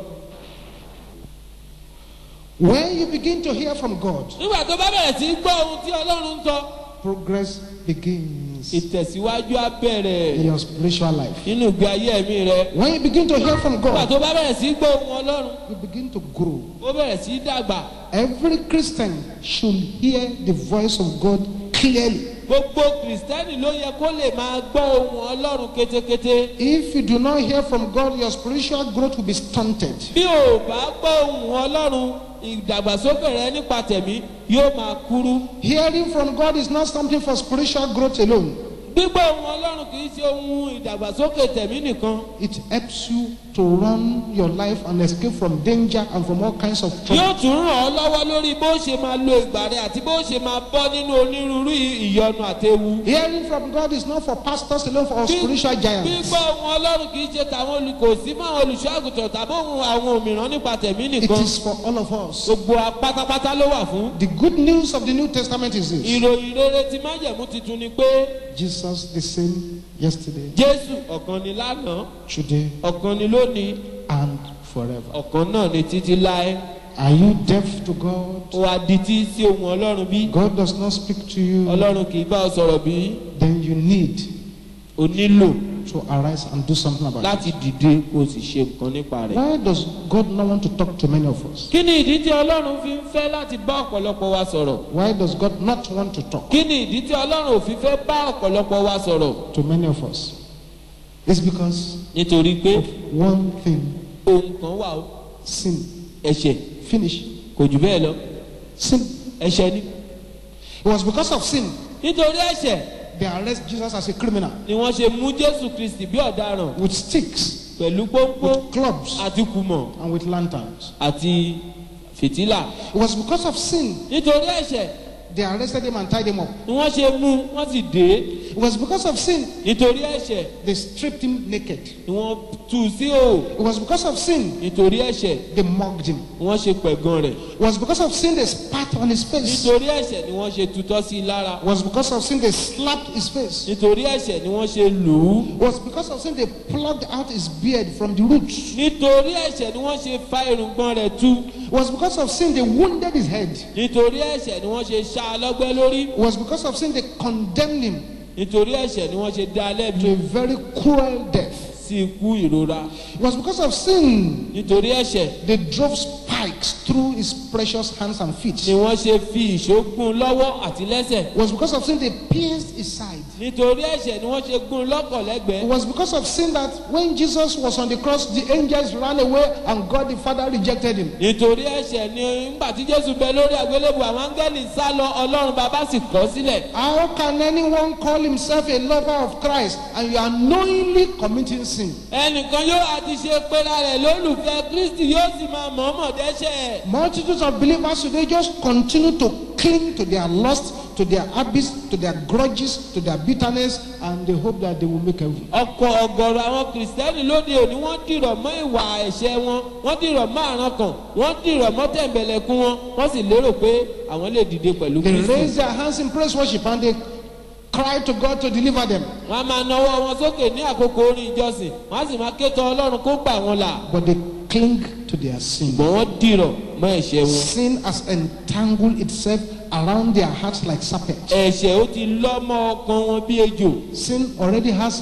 When you begin to hear from God, nígbà tó bá bẹ̀rẹ̀ sí í gbọ́ ohun tí ọlọ́run ń sọ progress begins ìtẹ̀síwájú á bẹ̀rẹ̀ in your spiritual life. nínú ìgbé ayé ẹ̀mí rẹ. When you begin to hear from nígbà God, tó bá bẹ̀rẹ̀ sí í gbọ́ ohun ọlọ́run you begin to grow. ó bẹ̀rẹ̀ sí í dàgbà. Every Christian should hear the voice of God clearly. gbogbo kìrìsìtẹ́nì ló yẹ kó lè máa gbọ́ ohun ọlọ́run kétékété. If you do not hear from God, your spiritual growth will be stunted. bí o bá gbọ́ ohun ọlọ́run ìdàgbàsókè rẹ nípa tẹ̀mí yóò máa kúrú. Hearing from God is not something for spiritual growth alone. gbígbọ́ ohun ọlọ́run kì í ṣe ohun ìdàgbàsókè tẹ̀mí nìkan. It helps you to run your life and escape from danger and from all kinds of trouble. yóò tún ràn ọ́ lọ́wọ́ lórí bó ṣe máa lo ìgbà rẹ àti bó ṣe máa bọ́ nínú onírúurú ìyọnu àtewu. Hearing from God is not for pastors alone, for spiritual giants. gbígbọ́ ohun ọlọ́run kì í ṣe tàwọn olùkòsí fún àwọn olùṣọ́ àgùntàn tàbí ohun àwọn òmìrán nípa tẹ̀mí It nìkan. is for all of us. gbogbo wa pátápátá ló wà fún. The good news of the New Testament is this ìròyìn rere ti májẹ̀mú titun ni pé Jesus, the same yesterday, jésù ọ̀kan ni lánàá today, ọ̀kan ni lónìí and forever. ọ̀kan náà ni títí láé. Are you deaf to God? ó wá dití sí ohun ọlọ́run bí. God does not speak to you. ọlọ́run kì í bá ọ sọ̀rọ̀ bí. Then you need o nílò to arise and do something about it. láti dìde kó o sì ṣe nǹkan nípa rẹ̀. Why does God not want to talk to many of us? kí ni ìdí tí ọlọ́run fi ń fẹ́ láti bá ọ̀pọ̀lọpọ̀ wa sọ̀rọ̀? Why does God not want to talk kí ni ìdí tí ọlọ́run ò fi fẹ́ bá ọ̀pọ̀lọpọ̀ wa sọ̀rọ̀? to many of us? It's because nítorí pé of one thing ohun kan wà ó sin. ẹ̀ṣẹ̀ Finish. kò jù bẹ́ẹ̀ lọ Sin. ẹ̀ṣẹ̀ ni. It was because of sin nítorí ẹ̀ṣẹ̀ they arrest Jesus as a criminal ni wọ́n ṣe mú jésù kristi bí ọ̀daràn with sticks, pẹ̀lú pọ́npọ́ with clubs, àti kùmọ̀ and with lanterns. àti fìtílà. It was because of sin nítorí ẹ̀ṣẹ̀ they arrested him and tied him up. ni wọ́n ṣe mú wọ́n sì dé It was because of sin nítorí ẹ̀ṣẹ̀ they stripped him naked. ni wọ́n tú u sí o It was because of sin nítorí ẹ̀ṣẹ̀ they mugged him. ni wọ́n ṣe pẹ̀gàn rẹ̀ It was because of sin they spat on his face. nítorí ẹ̀ṣẹ̀ ni wọ́n ṣe tutọ́ sí i lára It was because of sin they slapped his face. nítorí ẹ̀ṣẹ̀ ni wọ́n ṣe lù ú It was because of sin they plucked out his beard from the roots. nítorí ẹ̀ṣẹ̀ ni wọ́n ṣe fa irùngbọ̀n rẹ̀ tú It was because of sin they wounded his head. nítorí ẹ̀ṣẹ̀ ni wọ́n ṣe ṣá a lọ́gbẹ́ lórí It was because of sin they condemned him nítorí ẹ̀ṣẹ̀ ni wọ́n ṣe dá a lẹ́bi to a very cruel death. sí ikú ìrora It was because of sin nítorí ẹ̀ṣẹ̀ they drove spikes through his precious hands and feet. ni It wọ́n ṣe fi ìṣógun lọ́wọ́ àti lẹ́sẹ̀ was because of sin they pierced his side. nítorí ẹ̀ṣẹ̀ ni wọ́n ṣe gún un lọ́kọ̀ It lẹ́gbẹ̀ẹ́ was because of sin that when Jesus was on the cross, the angels ran away and God the Father rejected him. nítorí ẹ̀ṣẹ̀ ni nígbà tí jésù bẹ lórí àgbélébù àwọn áńgẹ́lì sá lọ ọlọ́run bàbá sì kọ̀ ọ́ sílẹ̀ How can anyone call himself a lover of Christ and you are knowingly committing sin? ẹnìkan yóò àti ṣe pera rẹ̀ lólùfẹ́ kristi yóò sì máa mọ̀ọ́mọ̀ dẹ́ṣẹ̀ Multitudes of believers today just continue to cling to their lust, to their habits, to their grudges, to their bitterness, and they hope that they will make heaven. ọkọ̀ ọ̀gọ̀rọ̀ àwọn kìrìsìtẹ́nì lóde òní wọ́n dìrọ̀ mọ́ ìwà ẹ̀ṣẹ̀ wọn wọ́n dìrọ̀ mọ́ àrùn kan wọ́n dìrọ̀ mọ́ tẹ̀m̀bẹ̀lẹ̀kún wọn wọ́n sì lérò pé àwọn lè dìde pẹ̀lú They kristi raise their hands in praise worship and they cry to God to deliver them. wọ́n á máa nawọ́ wọn sókè ní àkókò orin ìjọsìn wọ́n á sì máa ké tọ ọlọ́run kó gbà wọn là But they cling to their sin. ṣùgbọ́n wọ́n dìrọ̀ mọ́ ẹ̀ṣẹ̀ wọn Sin has entangled itself around their hearts like serpents. ẹ̀ṣẹ̀ ó ti lọ́ mọ́ ọkàn wọn bí ejò Sin already has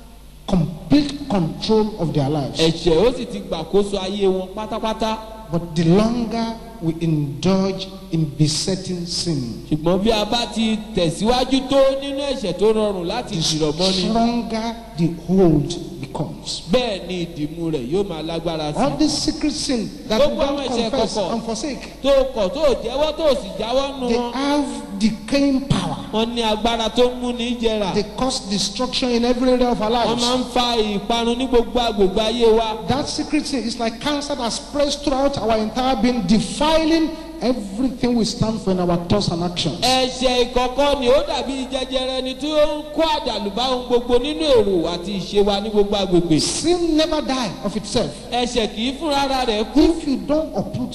complete control of their lives. ẹ̀ṣẹ̀ ó sì ti gbàkóso ayé wọn pátápátá But the longer we indulge in besetting sin, ṣùgbọ́n bí a bá ti tẹ̀síwájú tó nínú ẹ̀ṣẹ̀ tó rọrùn láti dìrọ̀ mọ́ ni stronger the hold becomes. bẹ́ẹ̀ ni ìdìmú rẹ̀ yóò máa lágbára sí i. All this secret sin that we Gbogbo àwọn don't ẹ̀ṣẹ̀ confess kọ̀kọ̀. and forsake, tó kọ̀ tó jẹ́wọ́ tó sì jáwọ́ nù they wọn. have decaying power. wọ́n ní agbára tó ń mú ní jẹrà. They cause destruction in every area of our wọ́n lives. máa ń fa ìparun ní gbogbo agbègbè ayé wa. That secret sin is like cancer that spreads throughout our entire being, defiling everything we stand for in our thoughts and actions. ẹ̀ṣẹ̀ ìkọ̀kọ̀ ni ó dàbí jẹjẹrẹ ni tí ó ń kó àdàlùbá ohun gbogbo nínú èrò àti ìṣe wa ní gbogbo agbègbè. Sin never die of itself. ẹ̀ṣẹ̀ kì í fúnra rẹ̀ kú. If you don't uproot it,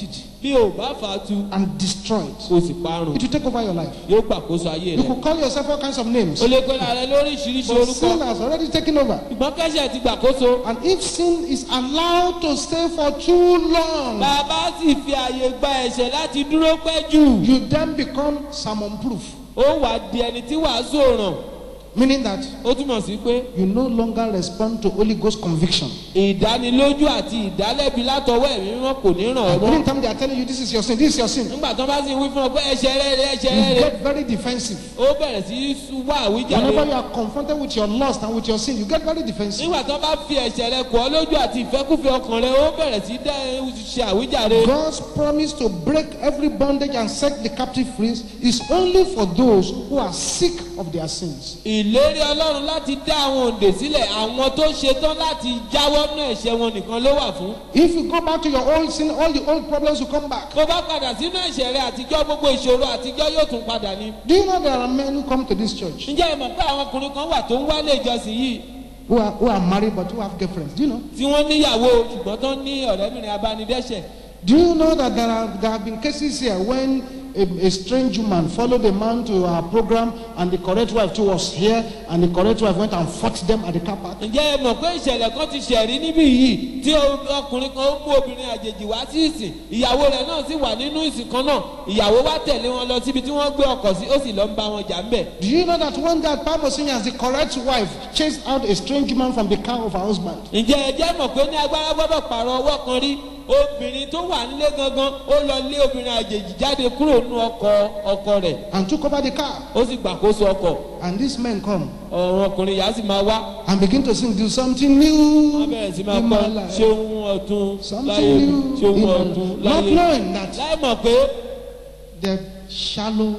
bí o bá fà á tu and destroy it. kó o sì parun It will take over your life. yóò gbàkóso ayé You rẹ could call yourself all kinds of names. o lè pe ara rẹ lóríṣiríṣi But sin orúkọ has already taken over. ṣùgbọ́n kẹ́sẹ̀ ti gbàkóso And if sin is allowed to stay for too long, bàbá sì fi àyè gba ẹ̀ṣẹ̀ láti dúró pẹ́ jù you then become sermon proof. ó wà di ẹni tí wàásù òràn Meaning that ó túmọ̀ sí pé you no longer respond to Holy Ghost conviction. ìdánilójú àti ìdálẹ́bi látọwọ́ ẹ̀mí mímọ́ kò ní ràn ọ́ mọ́ Anytime they are telling you this is your sin, this is your sin, nígbà tó bá sì ń wí fún ọ pé ẹ̀ṣẹ̀ rẹ rẹ ẹ̀ṣẹ̀ rẹ you rẹ get very defensive. ó bẹ̀rẹ̀ sí í sú- wá àwíjàre Whenever you are confronted with your lust and with your sin, you get very defensive. nígbà tó bá fi ẹ̀ṣẹ̀ rẹ kọ́ lójú àti ìfẹ́kúfẹ́ ọkàn rẹ ó bẹ̀rẹ̀ sí í dá ṣe àwíjàre God's promise to break every bondage and set the captive free is only for those who are sick of their sins. ìlérí ọlọ́run láti dá àwọn òǹdè sílẹ̀ àwọn tó ṣetán láti jáwọ́ náà ẹ̀ṣẹ̀ wọn nìkan ló wà fún If you go back to your old sin, all the old problems will come back. tó bá padà sínú ẹ̀ṣẹ̀ rẹ àtijọ́ gbogbo ìṣòro àtijọ́ yóò tún padà ní. Do you know there are men who come to this church ǹjẹ́ ẹ mọ̀ pé àwọn ọkùnrin kan wà tó ń wálé ìjọsìn yìí who are, who are married but who have girlfriends? Do you know? tí wọ́n níyàwó ṣùgbọ́n tó ní ọ̀rẹ́bìnrin abánidẹ́ṣẹ̀ Do you know that there, are, there have been cases here when a, a strange woman followed a man to our program and the correct wife too was here and the correct wife went and fought them at the car park? ǹjẹ́ ẹ mọ̀ pé ìṣẹ̀lẹ̀ kan ti ṣẹ̀rí níbí yìí tí o- ọkùnrin kan ó mú obìnrin àjèjì wá sí ìsìn ìyàwó rẹ̀ náà sì wà nínú ìsìn kan náà ìyàwó wá tẹ̀lé wọn lọ síbi tí wọ́n gbé ọkọ̀ sí ó sì lọ ń bá wọn jà ń bẹ̀. Do you know that one day at Bible singing as the correct wife chased out a strange woman from the car of her husband? ǹjẹ́ ẹ jẹ́ mọ̀ pé ní agbára gbọ́dọ̀ pààrọ̀ ọwọ́ kan rí obìnrin tó wà nílé gangan ó lọ lé obìnrin àjèjì jáde kúrò nínú ọkọ̀ ọkọ rẹ̀ and took over the car. ó sì gbàkóso ọkọ̀ And these men come ọ̀run ọkùnrin yà á sì máa wá and begin to sing, do something wọ́n new bẹ̀rẹ̀ sí máa in kọ́ my life. ṣé ohun ọ̀tún láyé Something mi new ṣé in ohun my ọ̀tún life. Not láyé knowing that láì mọ̀ pé they're shallow,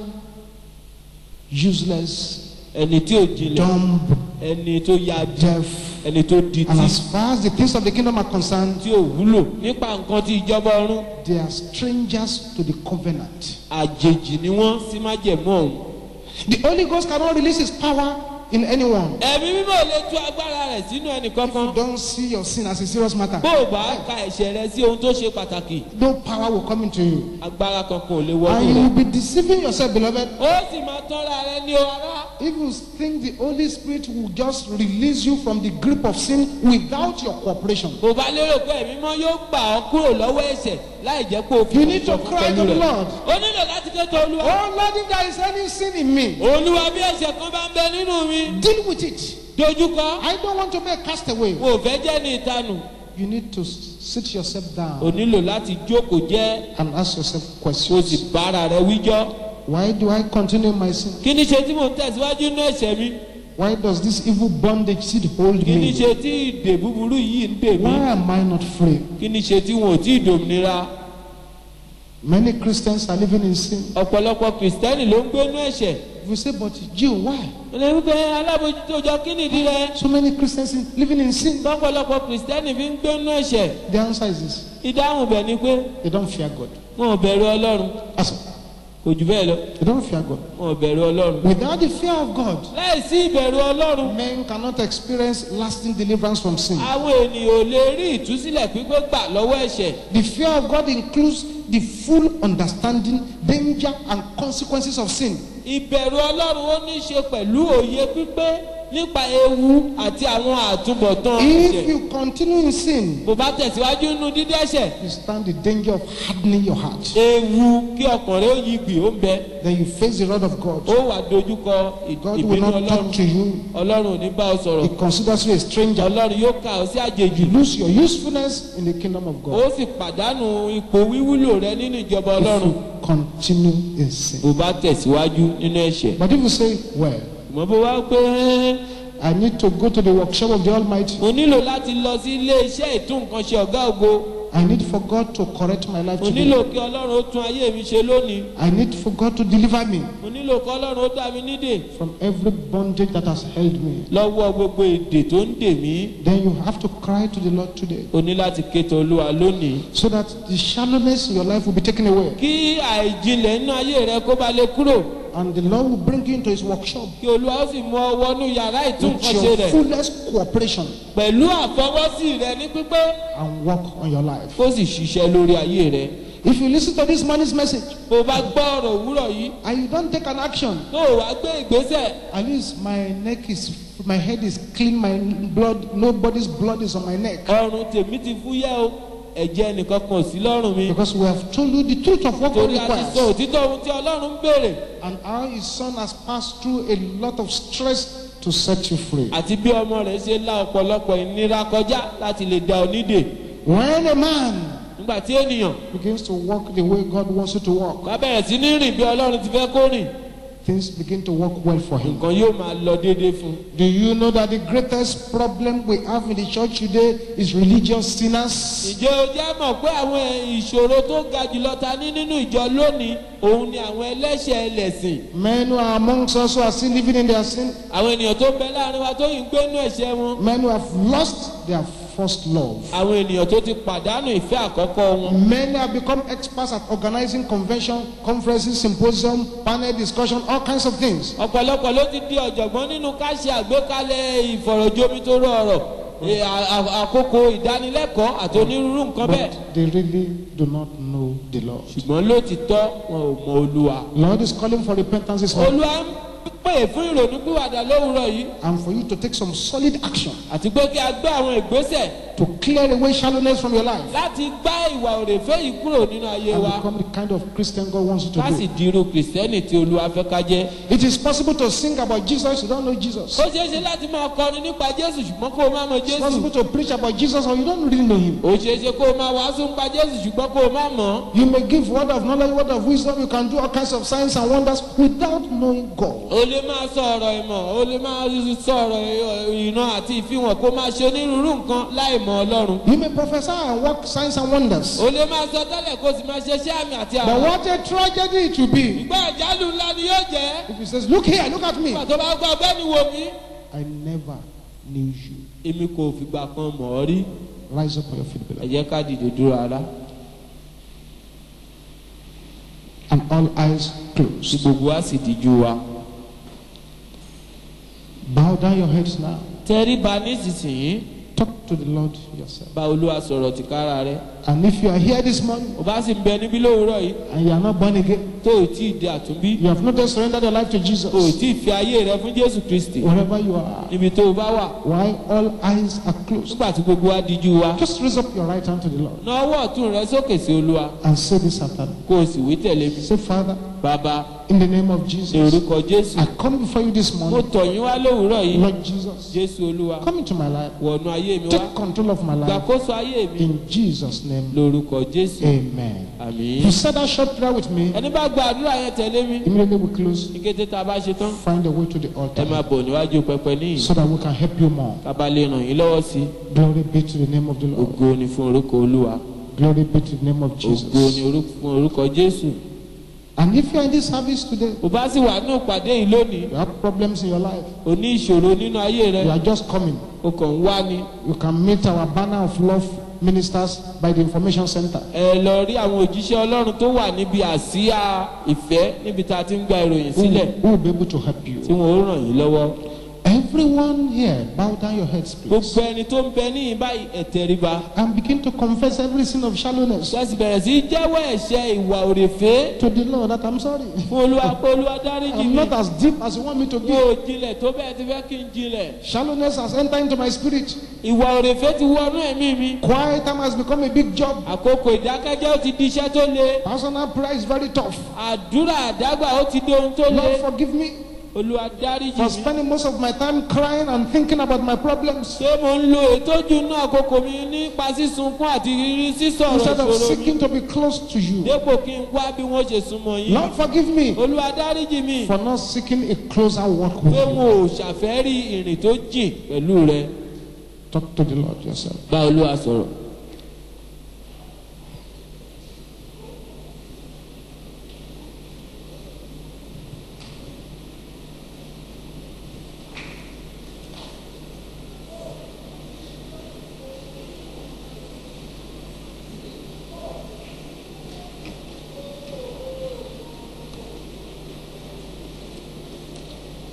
useless, ẹni tí ò jinlẹ̀ dumb, ẹni tó ya di deaf. ẹni tó di And tí as far as the things of the kingdom are concerned, tí ò wúlò nípa nǹkan tí ìjọba ọ̀run they are strangers to the covenant. àjèjì ni wọ́n sì má jẹ̀mú ọ̀hún. The Holy Ghost cannot release his power in anyone. ẹ̀mí mímọ́ ò lè tú agbára rẹ̀ sínú ẹnì kankan You don't see your sin as a serious matter. bó o bá ka ẹ̀ṣẹ̀ rẹ sí ohun tó ṣe pàtàkì No power will come into you. agbára kankan ò lè And wọnú you rẹ. will be deceiving yourself, beloved. ó sì máa tọ́ra rẹ ní o ará. If you think the Holy Spirit will just release you from the grip of sin without your cooperation, kò bá lérò pé ẹ̀mí mọ́ yóò gbà ọ́ kúrò lọ́wọ́ ẹ̀ṣẹ̀ láì jẹ́ pé o fi You need to ìṣọ̀kan cry pẹ̀lú to the rẹ̀. Lord. o nílò láti ké tó olúwa. Oh Lord, if there is any sin in me, olúwa bí ẹ̀ṣẹ̀ kan bá ń bẹ nínú mi deal with it. dojúkọ I don't want to be a castaway. o ò fẹ́ jẹ́ ní ìtanù You need to s- sit yourself o down nílò láti jókòó jẹ́ and ask yourself kó o sì questions. bára rẹ wíjọ́. Why do I continue in my sin? kí ni ṣe tí mò ń tẹ̀síwájú nínú ẹ̀ṣẹ̀ mi Why does this evil bondage still hold kí ni me? ṣe tí ìdè búburú yìí ń dè mí Why am I not free? kí ni ṣe tí wọn ò tí ì dòmìnira Many Christians are living in sin. ọ̀pọ̀lọpọ̀ kìrìsìtẹ́nì ló ń gbénú ẹ̀ṣẹ̀ If you say, but Jew, why? ọ̀nà wípé alábòjútó jọ kí nìdí rẹ So many Christians in- living in sin. lọ́pọ̀lọpọ̀ kìrìsìtẹ́nì fi ń gbénú ẹ̀ṣẹ̀ The answer is this ìdáhùn bẹ̀ ni pé they don't fear God. wọn ò bẹ̀rù ọlọ́run That's all. kò jù bẹ́ẹ̀ lọ They don't fear God. wọn ò bẹ̀rù ọlọ́run Without the fear of God, láì sí ìbẹ̀rù ọlọ́run men cannot experience lasting deliverance from sin. àwọn ènìyàn ò lè rí ìtúsílẹ̀ pípé gbà lọ́wọ́ ẹ̀ṣẹ̀ The fear of God includes the full understanding, danger, and consequences of sin. ìbẹ̀rù ọlọ́run ó ní í ṣe pẹ̀lú òye pípé nípa ewu àti àwọn àtúbọ̀tán If ẹ̀ṣẹ̀ you continue in sin, bó bá tẹ̀síwájú nínú dídẹ́ṣẹ̀ you stand the danger of hardening your heart. ewu kí ọkàn rẹ ó yí gbì ó ń bẹ Then you face the wrath of God. ó wà dojúkọ ì- God will ìbínú not ọlọ́run talk to you. ọlọ́run ò ní bá ọ sọ̀rọ̀ He considers you a stranger. ọlọ́run yóò kà ọ sí àjèjì You lose your usefulness in the kingdom of ó God. sì pàdánù ipò wíwúlò rẹ nínú ìjọba If ọlọ́run you continue in sin. bó bá tẹ̀síwájú nínú ẹ̀ṣẹ̀ But if you say, well, mọ̀ bó wá pé "Ẹ́, I need to go to the workshop of the Almighty. mo nílò láti lọ sí ilé iṣẹ́ ìtúnkanṣe ọ̀gá ògo I need for God to correct my life mo today. nílò kí ọlọ́run ó tún ayé mi ṣe lónìí I need for God to deliver me mo nílò kí ọlọ́run ó dá mi nídè from every bondage that has held me. lọ́wọ́ gbogbo èdè tó ń dè mí Then you have to cry to the Lord today o ní láti ké tọ̀ olúwa lónìí so that the shallowness in your life will be taken away kí àìjinlẹ̀ nínú ayé rẹ kó ba lè kúrò and the Lord will bring you into his workshop kí olúwa ó sì mú ọ wọnú yàrá with ìtúnkanṣe your rẹ fullest cooperation pẹ̀lú àfọwọ́sí rẹ ní pípé and work on your life. kó sì ṣiṣẹ́ lórí ayé rẹ If you listen to this morning's message bó o bá gbọ́ ọ̀rọ̀ òwúrọ̀ yìí and you don't take an action, tó o wá gbé ìgbésẹ̀ at least my neck is, my head is clean, my blood, nobody's blood is on my neck. ọrùn tèmi ti fúyẹ́ o ẹ̀jẹ̀ nìkan kan ò sí lọ́rùn mi Because we have told you the truth of what God torí a ti sọ requires. òtítọ́ ohun tí ọlọ́run ń béèrè And how his son has passed through a lot of stress to set you free. àti bí ọmọ rẹ̀ ṣe la ọ̀pọ̀lọpọ̀ ìnira kọjá láti lè da onídè When a man nígbà tí ènìyàn begins to walk the way God wants you to walk, bá bẹ̀rẹ̀ sí ní rìn bí ọlọ́run ti fẹ́ kó rìn things begin to work well for him. nǹkan yóò máa lọ déédéé fún un. Do you know that the greatest problem we have in the church today is religious sinners? ǹjẹ́ o jẹ́ mọ̀ pé àwọn ìṣòro tó ga jùlọ ta ní nínú ìjọ lónìí òun ni àwọn ẹlẹ́ṣẹ̀ ẹlẹ́sìn Men who are amongst us who are still living in their sin, àwọn ènìyàn tó ń bẹ láàrin wa tó yìí ń gbé nínú ẹ̀ṣẹ̀ wọn men who have lost their first love. àwọn ènìyàn tó ti pàdánù ìfẹ́ àkọ́kọ́ wọn Many have become experts at organizing convention, conferences, symposium, panel discussion, all kinds of things. ọ̀pọ̀lọpọ̀ ló ti di ọ̀jọ̀gbọ́n nínú ká ṣe àgbékalẹ̀ ìfọ̀rọ̀jomitoro ọ̀rọ̀ eh, à- à- àkókò ìdánilẹ́kọ̀ọ́ àti onírúurú nǹkan bẹ́ẹ̀ But they really do not know the Lord. ṣùgbọ́n lótìtọ́ wọn ò mọ olúwa Lord is calling for repentance this morning olúwa ń pè fún ìrònú pìwàdà lówùrọ̀ yìí and for you to take some solid action àti pé kí a gbé àwọn ìgbésẹ̀ to clear away shallowness from your life láti gbá ìwà òrèfé yìí kúrò nínú ayé and wa become the kind of Christian God wants you to ká sì be. di irú kìrìsìtẹ́nì tí olúwa fẹ́ ká jẹ́. It is possible to sing about Jesus, you don't know Jesus. ó ṣeé ṣe láti máa kọrin nípa jésù ṣùgbọ́n kó o má mọ It's jésù. possible to preach about Jesus or you don't really know him. ó ṣeé ṣe kó o máa wàásù nípa jésù ṣùgbọ́n kó o má mọ̀ ọ́. You may give word of knowledge, word of wisdom, you can do all kinds of signs and wonders without knowing God. o lè máa sọ ọ̀rọ̀ ìmọ̀ o lè máa sọ ọ̀rọ̀ ìran àti ìfihàn kó máa ṣe onírúurú nǹkan láì mọ ọlọ́run. You may prophesy and work signs and wonders. o lè máa sọ tẹ́lẹ̀ kó o sì máa ṣe iṣẹ́ àmì àti But àwọn. what a tragedy it will be ìgbà ìjálù ńlá ni yóò jẹ́. if he says, Look here, look at me. nígbà tó bá gbọ́ ọgbẹ́ni wo mi. I never knew you. èmi kò fìgbà kan mọ̀ ọ́ rí. Rise up on your feet, ẹ beloved. jẹ́ ká dìde dúró ara. And all eyes tí closed. gbogbo wa sì díjú wa. Bow down your heads now. tẹríba nísinsìnyí Talk to the Lord yourself. bá olúwa sọ̀rọ̀ tìkára rẹ̀. And if you are here this morning o bá sì ń bẹ níbí lówùúrọ̀ yìí and you are not born again, tó o tí ì di àtúnbí you have not yet surrendered your life to o ò Jesus, tí ì fi ayé rẹ fún jésù kristi wherever you are, níbi tó o bá wà while all eyes are closed, nígbà tí gbogbo wa díjú wa just raise up your right hand to the Lord na ọwọ́ ọ̀tún rẹ sókè sí olúwa and say this after me. kó o sì wí tẹ̀lé mi Say, Father, bàbá in the name of ní Jesus, orúkọ jésù I come before you this mo morning. tọ̀ yín wá lówùúrọ̀ yìí Lord Jesus, jésù olúwa come into my life. wọ̀nù ayé mi wá Take control of my life. gbàkóso ayé mi In Jesus' name, lórúkọ jésù amen. àmín You said that short prayer with me. ẹni bá gba àdúrà yẹn tẹ̀lé mi Immediately we close. ní kété tá a bá ṣe tán Find a way to the ẹ máa altar bọ̀ níwájú pẹpẹ níyìn so that we can help you more. ká bá lè ràn yín lọ́wọ́ sí i Glory be to the name of the Lord. ògo ni fún orúkọ olúwa Glory be to the name of ògo ni Jesus. orú- fún orúkọ jésù And if you are in this service today, o bá sì wà nínú ìpàdé yìí lónìí you have problems in your life, o ní ìṣòro nínú ayé rẹ you are just coming. o kàn ń wá ni You can meet our banner of love ministers by the information center. ẹ lọ rí àwọn òjíṣẹ́ ọlọ́run tó wà níbi àsíá ìfẹ́ níbi tá a ti ń gba ìròyìn Who, sílẹ̀ who will be able to help tí you? wọn ó ràn yín lọ́wọ́ Everyone here, bow down your heads, please. gbogbo ẹni tó ń bẹ níyìn báyìí ẹ tẹríba And begin to confess every sin of shallowness ṣẹ́sì bẹ̀rẹ̀ sí í jẹ́wọ́ ẹ̀ṣẹ̀ ìwà òrèfé to the Lord that I'm sorry. fún olúwa pé olúwa dáríjì I'm mi not as deep as you want me to mi be. ò jinlẹ̀ tó bẹ́ẹ̀ ti fẹ́ kí n jinlẹ̀ Shallowness has entered into my spirit. ìwà òrèfé ti wọnú ẹ̀mí mi Quiet time has become a big job. àkókò ìdákẹ́jẹ́ ó ti di iṣẹ́ tó le Personal prayer is very tough. àdúrà àdágbà ó ti di ohun tó le Lord, forgive me olúwa dáríjì for mi spending most of my time crying and thinking about my problems ṣé mo ń lo ètòjú náà àkókò mi nípa sísunkún àti rírí sísọ̀rọ̀ instead of ìṣòro mi seeking to be close to you. dépò kí n wá bí wọ́n ṣe súnmọ́ yín Lord, forgive me olúwa dáríjì mi for not seeking a closer walk with pé you. wọn ò ṣàfẹ́rí ìrìn tó jìn pẹ̀lú rẹ Talk to the Lord yourself. bá olúwa sọ̀rọ̀.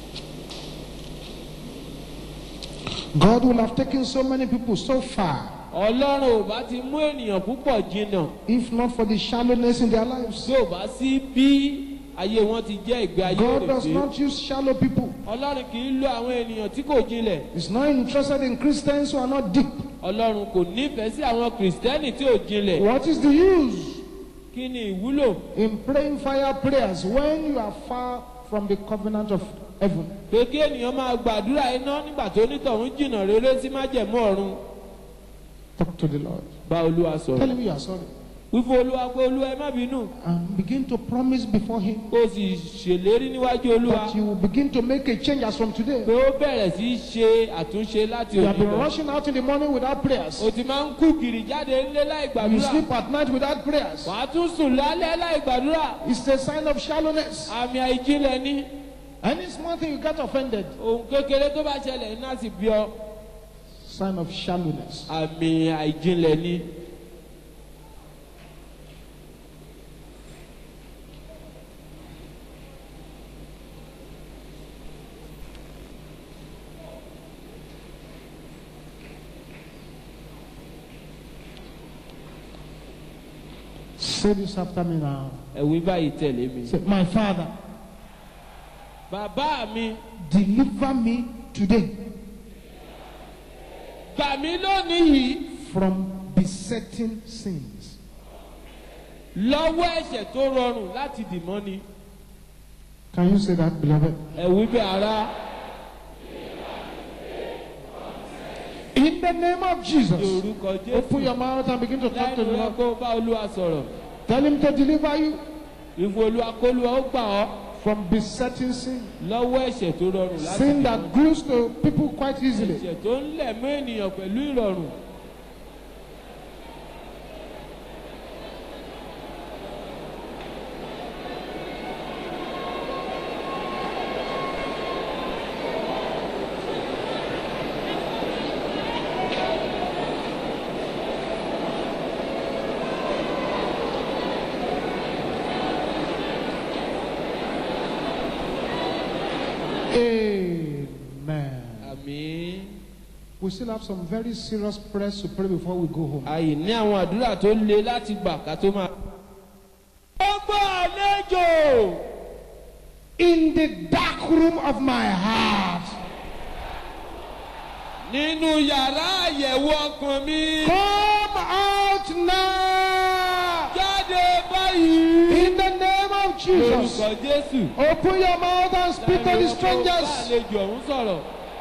God will have taken so many people so far ọlọ́run ò bá ti mú ènìyàn púpọ̀ jìnnà if not for the shallowness in their lives. tí ò bá sí bí ayé wọn ti jẹ́ ìgbé ayé God does òrèké not use shallow people. ọlọ́run kì í lo àwọn ènìyàn tí kò jinlẹ̀ He's not interested in Christians who are not deep. ọlọ́run kò nífẹ̀ẹ́ sí àwọn kìrìsìtẹ́nì tí ò jinlẹ̀ What is the use kí ni ìwúlò in praying fire prayers when you are far from the covenant of heaven? pé kí ènìyàn máa gbàdúrà iná nígbà tó onítọ̀hún jìnnà rere sí májẹ̀mú ọ̀run Talk to the Lord. bá olúwa Tell sọ̀rọ̀ him you are sorry. wífún olúwa pé olúwa ẹ má bínú And begin to promise before him kó o sì ṣèlérí níwájú olúwa that you will begin to make a change as from today. pé ó bẹ̀rẹ̀ sí í ṣe àtúnṣe láti You have òní been lọ rushing out in the morning without prayers. o ti máa ń kú gìrì jáde ńlé láì You gbàdúrà sleep at night without prayers. wàá tún sùn lálẹ́ láì gbàdúrà It's a sign of shallowness. àmì àìjinlẹ̀ ní Any small thing you get offended, ohun kékeré tó bá ṣẹlẹ̀ iná sì bí ọ sign of shallowness. àmì àìjinlẹ̀ ní. Say this after me now. ẹ̀wí báyìí tẹ̀lé mi. Say, My Father, bàbá mi deliver me today gbà mí lónìí yìí from besetting sins. lọ́wọ́ ẹ̀ṣẹ̀ tó rọrùn láti dì mọ́ni. Can you say that, beloved? ẹ̀wí bẹ́ẹ̀ ara In the name of ní Jesus, orúkọ open jésù your mouth and begin to talk to lẹ́nu the rẹ Lord. kó bá olúwa sọ̀rọ̀ Tell Him to deliver you ìfún olúwa kólúwa ó gbà ọ́ from besetting sin. lọ́wọ́ ẹ̀ṣẹ̀ tó rọrùn láti Sin dì that mọ́ni. glues to people quite easily. ẹ̀ṣẹ̀ tó ń lẹ̀ mọ́ ènìyàn pẹ̀lú ìrọ̀rùn. Amen. àmì We still have some very serious prayers to pray before we go home. àyè ní àwọn àdúrà tó le láti gbà ká tó máa. gbogbo àlejò In the dark room of my heart, nínú yàrá àyẹ̀wò ọkàn mi come out now. jáde báyìí. In the name of Jesus. lórúkọ jésù. Open your mouth and speak to the strangers. àlejò ọ̀hún sọ̀rọ̀.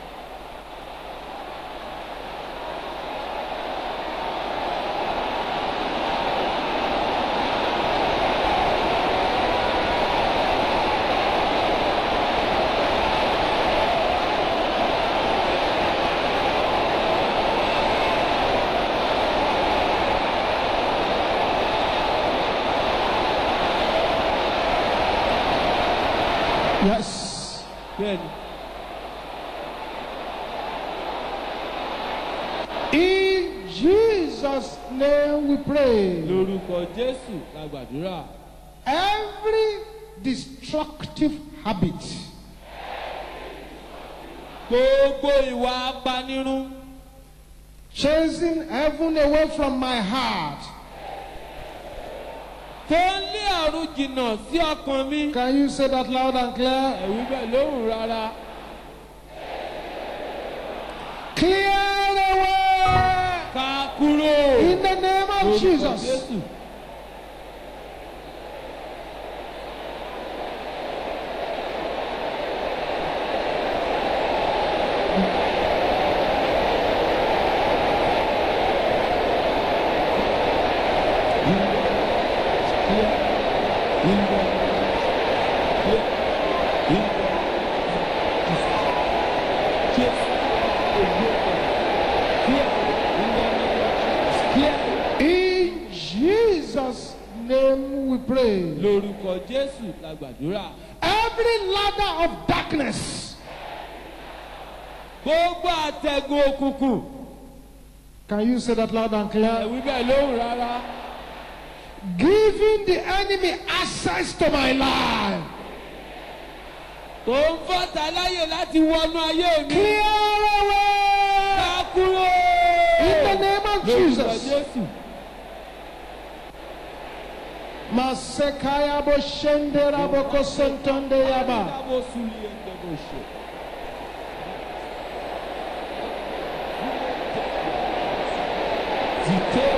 Yes. bẹ́ẹ̀ni In Jesus' name we pray. lórúkọ jésù la gbàdúrà. Every destructive habit gbogbo ìwà apanirun chasing heaven away from my heart. tó ń lé àrùn jìnnà sí ọkàn mi. Can you say that loud and clear? ẹ̀wí bẹ́ẹ̀ lóhùn rárá. Clear away ká kúrò. in the name of lórúkọ Jesus. jésù. In Jesus' name we pray. lórúkọ jésù la gbàdúrà. Every ladder of darkness gbogbo àtẹ̀gùn òkùnkùn. Can you say that loud and clear? ẹ̀wí bẹ́ẹ̀ lóhùn rárá. Giving the enemy access to my life. tó ń fọ́ta láyè láti wọnú ayé mi. Clear away ká kúrò. in the name of lórúkọ Masekaya Boshendera Boko Sentonde Yaba. Ìdábò sùlì ẹ̀dẹ̀bò ṣe. Zite.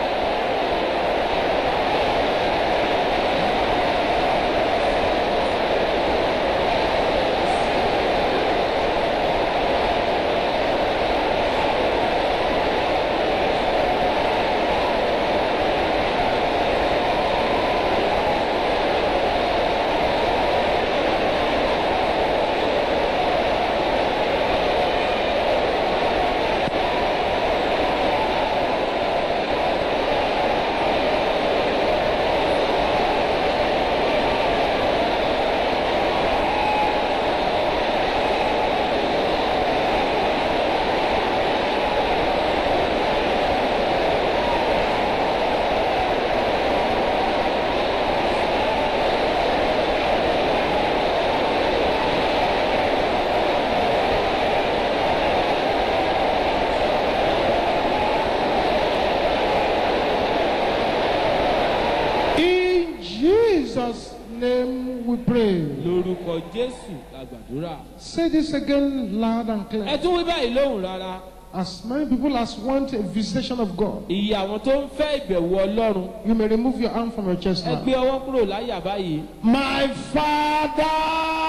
In Jesus' name we pray. Lórúkọ Jésù la gbàdúrà. Say this again loud and Ẹ clear. tún wí báyìí lóhùn rárá. As many people as want a visitation of God, Ìyè àwọn tó ń fẹ́ ìbẹ̀wò Ọlọ́run. you may remove your hand from your chest Ẹ now. gbé ọwọ́ kúrò láyà báyìí. My Father,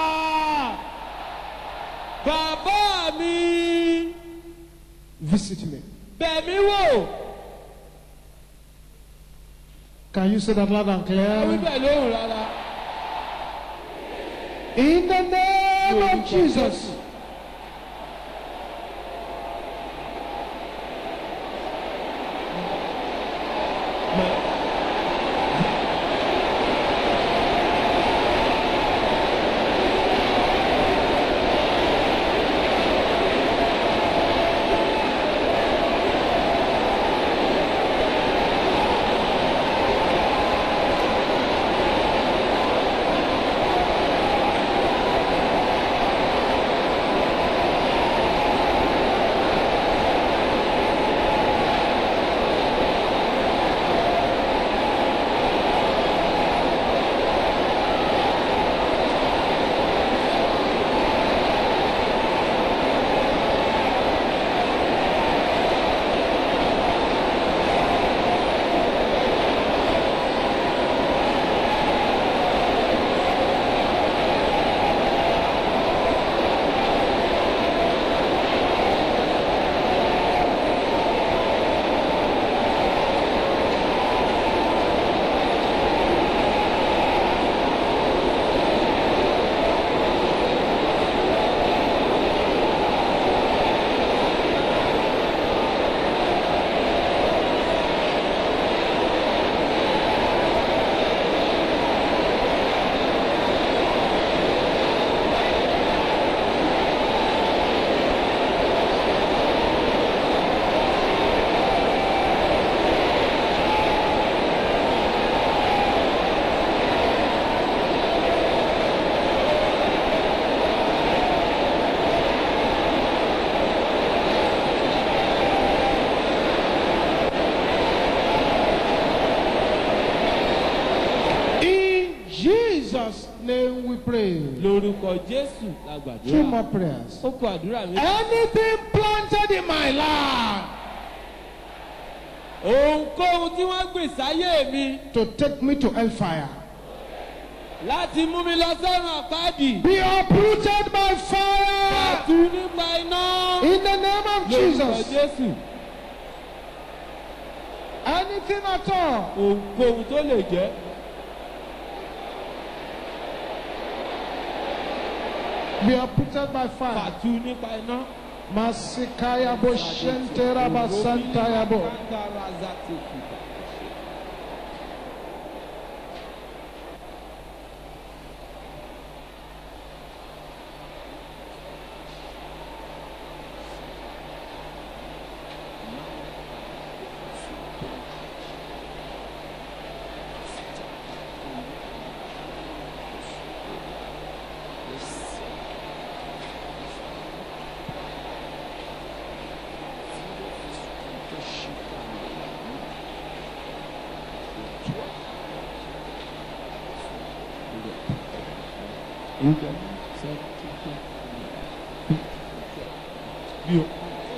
Bàbá mi visit me. bẹ̀ mí wò. Can you say that loud and Ẹ wí clear? bẹ́ẹ̀ lóhùn rárá. In the name Lórúkọ of Jesus. In Jesus' name we pray. Lórúkọ Jésù la Two gbàdúrà. more prayers. Ó kọ àdúrà mi. Anything planted in my life Ohunkóhun tí wọ́n gbìn sáyé mi to take me to hellfire láti mú mi lọ sẹ́wọ̀n àpáàdì. be uprooted by fire Pàtú nípa iná. in the name of Lórúkọ Jesus. Jésù. Anything at all Ohunkóhun tó lè jẹ́. be uprooted by fire. Pàtú nípa iná. Masikaya bo shentera basantaya bo. orúkọ sẹ́ni bí o.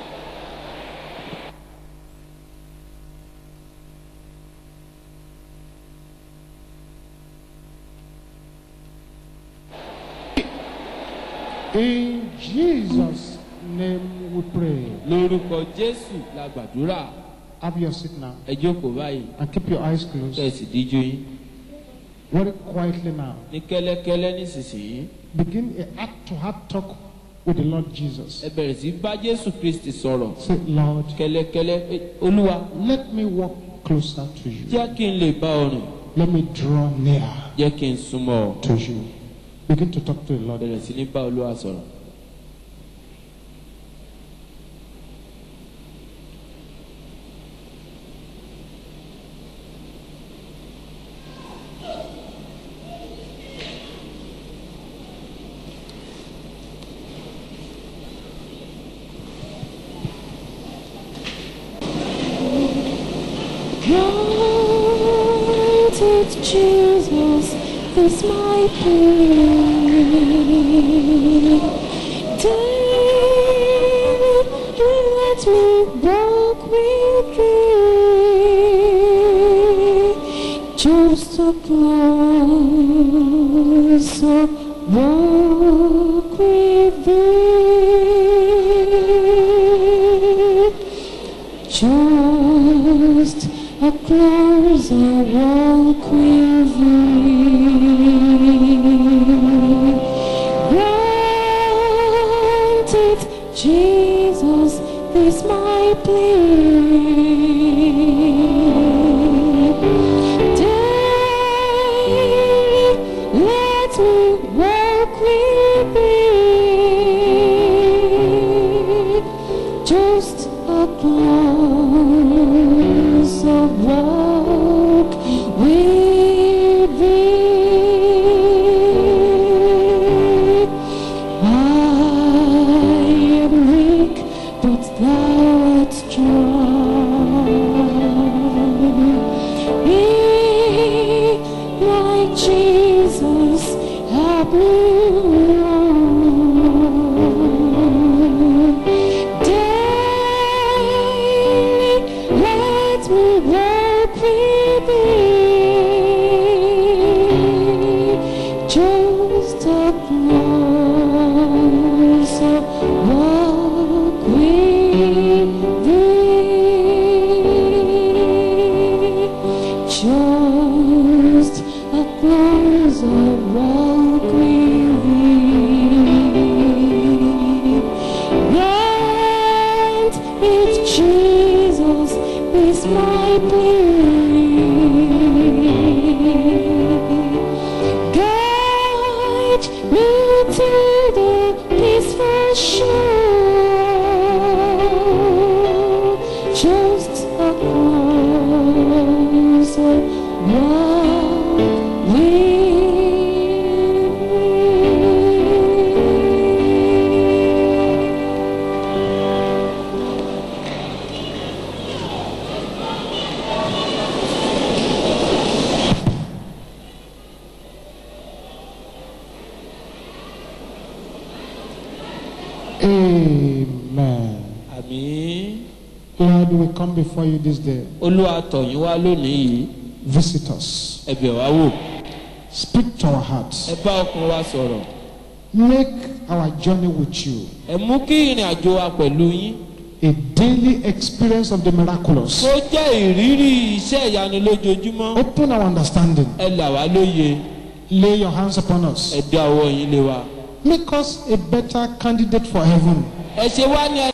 In Jesus' name we pray. lórúkọ jésù la gbàdúrà Have your seat now ẹ jókòó báyìí and keep your eyes closed. kẹsì díjú yín Very quietly now. ní kẹ́lẹ́kẹ́lẹ́ nísinsìnyí Begin a heart to heart talk with the Lord Jesus. ẹ bẹ̀rẹ̀ sí bá jésù kristi sọ̀rọ̀ Say, Lord, kẹ́lẹ́kẹ́lẹ́ "Eh, olúwa let me walk closer to you. jẹ́ kí n lè bá ọ rìn Let me draw near jẹ́ kí n súnmọ́ ọ to you. Begin to talk to the Lord. bẹ̀rẹ̀ sí ní bá olúwa sọ̀rọ̀. Granted, Jesus is my plea. Daily let me walk with thee. Just a closer walk with thee. Just a closer walk with thee. Granted, Jesus is my plea. Daily let me walk with thee. Just a closer walk with thee. I am weak, but thou art strong. Be like Jesus, help me on. Daily let me walk with thee. Just a closer walk with thee. Just a closer walk with thee. Grant it, Jesus, is my plea. Guide me to the peaceful shore. Just a closer walk with me. Amen. àmì Lord, we come before you this day. olúwa tọ̀yìn wá lónìí yìí Visit us. ẹ bẹ̀ wá wò Speak to our hearts. ẹ bá ọkàn wa sọ̀rọ̀ Make our journey with you ẹ mú kí ìrìn àjò wa pẹ̀lú yín a daily experience of the miraculous. tó jẹ́ ìrírí iṣẹ́ ìyanu lójoojúmọ́ Open our understanding. ẹ là wá lóye Lay your hands upon us. ẹ dá ọwọ́ yín lé wa Make us a better candidate for heaven. ẹ ṣe wá ní